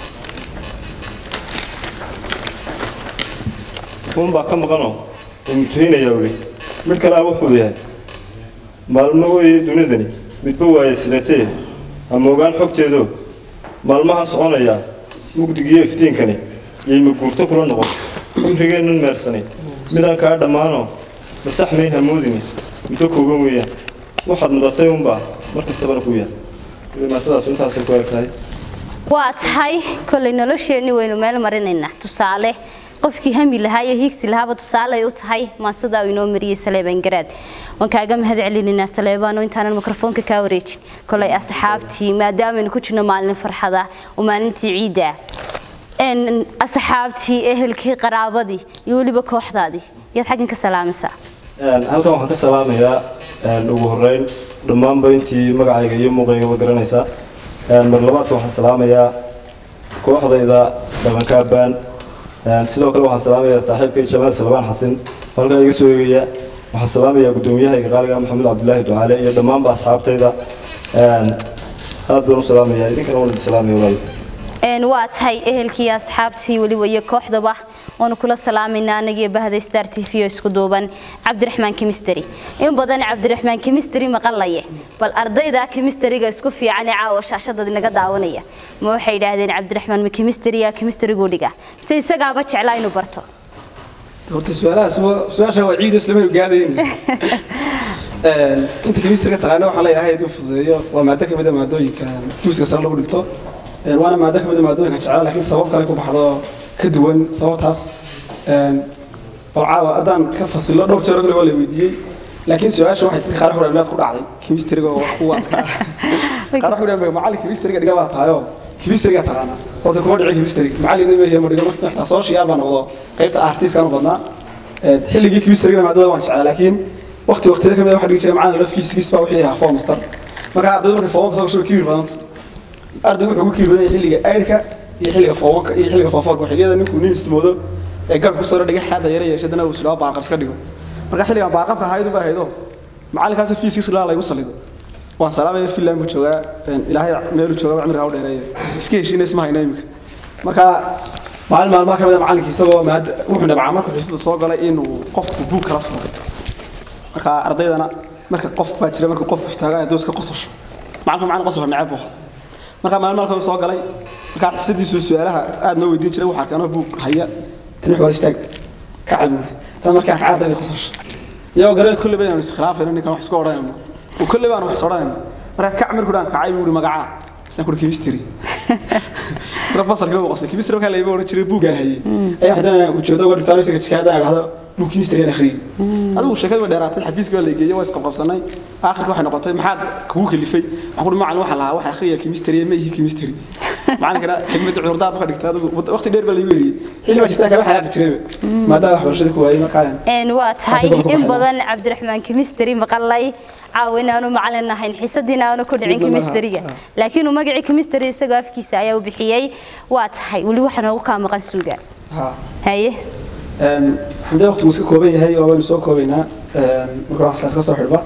wuxuunbaa ka maqanoo uu mutuynayaa weli mid kalea wuxuu yahay maalmo weeye dunidani midba waaye silatee ama ogaan xogteedo maalmaha soconayaa mugdigiyo iftiinkani yayma guurto kula noqon cumrigeennan meersanay midaan kaa dhammaanoo masax mayn hamoodini muddo kooban weeyaan waxaad mudatay unbaa mar kastabana ku yaal kulima sidaas intaasay ku eg tahay
waa tahay kolley nolosheenni waynu meel marinaynaa tusaale qofkii hami lahaa iyo hiigsi lahaaba tusaale ay u tahay maasadaa uu inoo mariyey saleebaan garaad waan kaaga mahad celinaynaa saleebaano intaanan mikrofoonka kaa wareejin kolley asxaabtii maadaamaynu ku jirno maalin farxada oo maalintii ciidda ah een asxaabtii ehelkii qaraabadii iyo weliba kooxdaadii yaad xaggan ka salaamaysaa
Een, halkan waxaan ka salaamayaa een, ugu horeyn dhammaanba intii magacayga iyo muuqaygaba garanaysa Een, mar labaadka waxaan salaamayaa kooxdayda dhaqanka abbaan Een, sidoo kale waxaan salaamayaa saaxiibkay jamaal salbaan xasin oo halkaa iga soo eegaya waxaan salaamayaa gudoomiyahayga qaaliga maxamed cabdulaahi ducaale iyo dhammaanba asxaabtayda Een, aad baan u salaamayaa idinkana waan idin salaamaya walaal
een waa tahay ehelkii iyo asxaabtii weliba iyo kooxdaba waanu kula salaamaynaa anagiyo bahda star t v oo isku duuban cabdiraxmaan kimisteri in badan cabdiraxmaan kimisteri maqalaye bal ardayda kimisteriga isku fiican ee caawa shaashadad inaga daawanaya ma waxay yidhaahdeen cabdiraxmaan ma kimisteriya kimisterigu dhiga mise isagaaba jeclaa inuu barto
horta su-aalahaas waa- su-aasha waa ciid isla meel gaadayn inta kemistriga taqaana waxaa la ilahay idin fududeeyo waa maado ka mid a maadooyinka dugsiga sare lagu dhigto Een, waana maado ka mid a maadooyinka jecel laakiin sabab kale ku baxdo ka duwan sababtaas Een, oo caawa haddaan ka fasilo dhowr jeer oo kale waa la weydiiyey laakiin su-aasha waxay dadka qaar xuraan ku dhacday kemistriga oo wax ku adkaa qaar waxay dhahan macallin kemistriga dhiga baa tahayo kemistriga taqaana horta kuma dhici kemistriga macallin ma yahay ma dhigo marka xitaa soo shiyaar baa noqdo qaybta artistka u badnaa Ee, xilligii kemistriga maadada waan jeclaa laakiin waqti waqtiyada kamid waxa dhigi jiray macallin la physics baa wixii ahaa form master marka ardaydu markay form soo gasho kiir badanta ardaygu wuxuu ku kiir badan yahay xilliga ayrka iyo xilliga form iyo xilliga form xilliyada ninkuu nin ismoodo ee gar ku soo dhigay xaada yare yeeshay dana uu sidoo baaqab iska dhigo marka xilligan baaqabka haydu baa haydo macallinkaas physics la lagu salido waan salaamaya filan buu joogaa een, ilaahay meelu joogaa cimriga u dheereeyo iska heshiina isma hayna imika marka maalin maalmaha ka mid a macallinkii isagoo maad wuxuu nabcaa markuu xisbada soo galay inuu qofku buug kala furo marka ardaydana marka qof baa jira markuu qofku istaagaa hadduu iska qosasho macalinku macallin qosasho neceb buu marka maalin maalka soo galay marka xisadiisu su-aalaha aad noo weydiin jiray waxaa keenoo buug haya tan wax war istaag kacay buuri tan markaa kacay ardayda qosasho iyagoo garan kulli baynu iskhilaafayno ninkan wax isku odhanayno oo kulli baan wax odhanayno marka kac markuu dhaan kacay buuri magacaa misaan kuri chemistry marka fasalka uu qosay chemistry markaa layba odhan jiray buugaan hayay ayaa haddana ujeedo uga dhigtaan isaga jika haddana dhahdo buug chemistry aan akhriyay adigu sheekada way dheeraatay xafiiska waa la geeyay waa isqabqabsanay aakhirka waxay noqotay maxaad kugu kalifay waxaan kuri macallin waxaan lahaa waxaan akhriyay chemistry ma ihi chemistry macalinkana xigmadda cudurdaar ka dhigtay adigu waqti dheer baa lagu yiri xilli baa jirtaa kaba xanaaqi jiray maadaama waxbarashada ku waayay markaa
een waa tahay in badan cabdiraxmaan chemistry maqalay caawin aanu macalin ahayn xiisadiina aanu ku dhicin
Midna maaha.
chemistryga laakiin uu magacii chemistry isagoo afkiisa ayaa u bixiyey waa tahay weli waxaa noogu kaa maqan suuga
ha
haye
een xamdi waqtigu iska kooban yahay oo waynu soo koobaynaa een marka wax iska soo xidhba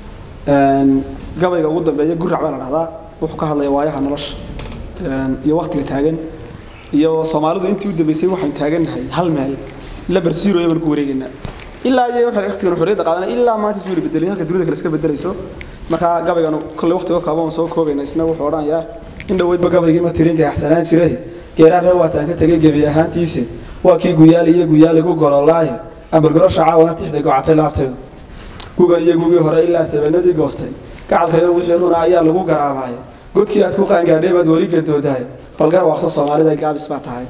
een gabayga ugu dambeeya gurac baa la dhahdaa wuxuu ka hadlayaa waayaha nolosha een iyo waqtiga taagan iyo soomaalidu intii u dambeysay waxaan taagannahay hal meel la barsiirooyo baan ku wareegaynaa ilaa iyo waxay waqtigan xorriyadda qaadanay ilaa maanta isuu bedelay halka dunida kale iska bedelayso marka gabaygan kolley waqtiga kooban oo soo koobayna isna wuxuu odhanayaa in dhoweydba gabaygii ma tirinka axsanaan jiray geeraan reer waataan ka tegay gebi ahaantiisi waa kii guyaali iyo guyaali ku gololaaye ambalgorosha caawana tixday gocatay laabteedu gugan iyo gugii hore ilaa sabanadii goostay gacalkayo wixii runa ayaa lagu garaabaya godkii aad ku qaangaadhay baad weli gadoodahay balgar waaqso soomaalida gaabis baa tahay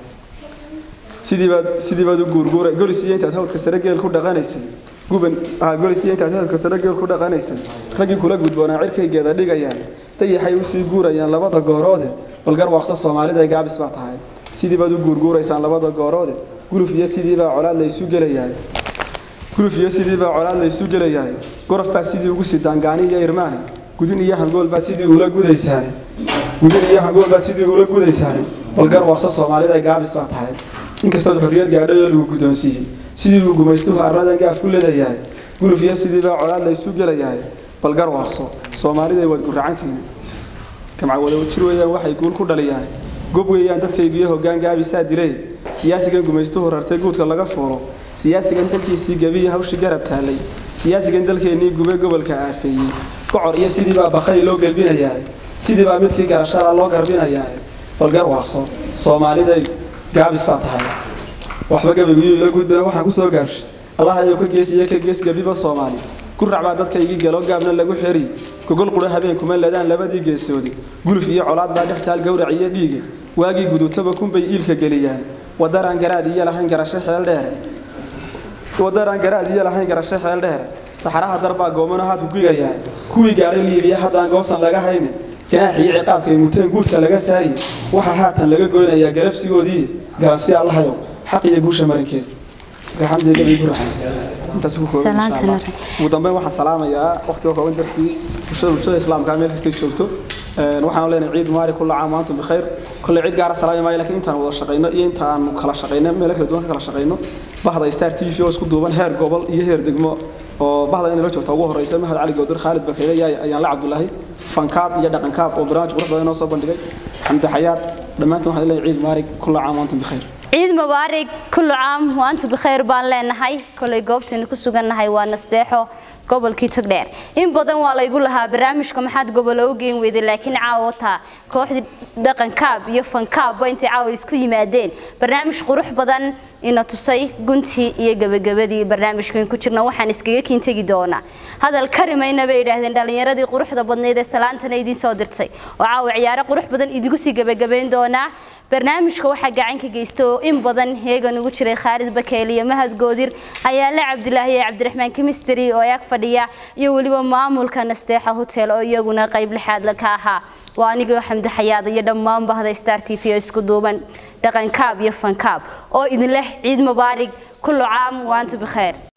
sidii baad sidii baad u guurguuray golis iyo intaad hawdka sare geel ku dhaqanaysay guban ah golis iyo intaad hawdka sare geel ku dhaqanaysay raggii kula gudboonaa cirkaygeeda dhigayaan dayaxay u sii guurayaan labada gooroode balgar waaqso soomaalida gaabis baa tahay sidii baad u guurguuraysaan labada gooroode guluf iyo sidii baa colaad la isu gelayahay guluf iyo sidii baa colaad la isu gelayahay gorof baa sidii ugu sidaan gaani iyo irmaane gudin iyo hangool baa sidii ula gudaysaane gudin iyo hangool baa sidii ula gudaysaane balgar waaqso soomaalida gaabis baa tahay inkastood xorriyad gaadhay oo lagu guddoonsiiyey sidii uu gumaystuhu arladan gaaf ku leedayahay guluf iyo sidii baa colaad la isu gelayahay balgar waaqso soomaalida waad guracantihiin gamca wada jir weeyaan waxay guul ku dhaliyaan gob weeyaan dadkaygiyo hoggaan gaabisaa dilay siyaasigan gumaystuhu rartay guudka laga fuulo siyaasigan dalkiisii gebiya hawshii garab taallay siyaasigan dalkeennii gube gobolka aafeeyey gocor iyo sidii baa bakay loo gelbinayahay sidii baa midkii garashada loo garbinayahay balgar waaqso soomaaliday gaabis baa tahay waxba gabaygiyo ila gudbina waxaan ku soo gaabshay allah ayuu ka gees iyo ka gees gebiba soomaali gurac baa dadkaygii galo gaabna lagu xeri gogol qura habeenkuma ladaan labadii geesoodi guluf iyo colaad baa dhex taal gowrac iyo dhiiga waagii gudutaba kunbay iilka geliyaan wadaraan garaad iyo lahayn garasho xeel dheere wadaraan garaad iyo lahayn garasho xeel dheere saxaraha darbaa goomano haad ku gigayaa kuwii gaadhay liibiya haddaan goosan laga haynin ganaax iyo ciqaabkay muteen guudka laga saariyey waxaa haatan laga goynayaa galabsigoodii garansi allahayow xaq iyo guusha marinkeed gaxamdiga gabay guraxa intaas ku kooban
Salaanta
insha Allah.
nabi.
ugu dambeyn waxaan salaamayaa waqtiga kooban dartii bulshada bulshada islaamka meel kastay joogto Een, waxaan leenahay ciid mubarak kullu caam wa antum bikhayr kolley cid gaara salaami maayo laakiin intaan wada shaqayno iyo intaan kala shaqayno meelo kala duwan ka kala shaqayno bahda star t v oo isku duuban heer gobol iyo heer degmo oo bahda inay la joogto ugu horeysa mahad cali gowdar khaalid bakeyle iyo ayaan la cabdulaahi fankaab iyo dhaqankaab oo barnaamij qurux badan inoo soo bandhigay xamdi xayaad dhammaantiin waxaan leeyahay ciid mubarak kullu caam wa antum bikhayr
ciid mubaarak kullu caam waantu bikhayr baan leenahay kolay goobtaynu ku sugannahay waa nasteexo gobolkii togdheer in badan waa laygu lahaa barnaamijka maxaad gobolo u geen weyday laakiin caawa taa kooxdii dhaqankaab iyo fankaabba intay caawa isku yimaadeen barnaamij qurux badan ina tusay guntii iyo gebagabadii barnaamijkan ku jirna waxaan iskaga kiin tegi doonaa hadal karimayna bay yidhaahdeen dhallinyaradii quruxda badnayd ee salaantana idiin soo dirtay oo caawa ciyaaro qurux badan idigu sii gebagabayn doonaa barnaamijka waxaa gacan ka geysta oo in badan heegan ugu jiray khaalid bakeeli iyo mahad goodir ayaale cabdilaahi iyo cabdiraxmaan chemistry oo ag fadhiya iyo weliba maamulka nasteexa hotel oo iyaguna qayb lixaad la ka ahaa waa anigoo xamdi xayaada iyo dhammaan bahda star t v oo isku duuban dhaqankaab iyo fankaab oo idin leh ciid mubaarig kullu caam waantu bikheer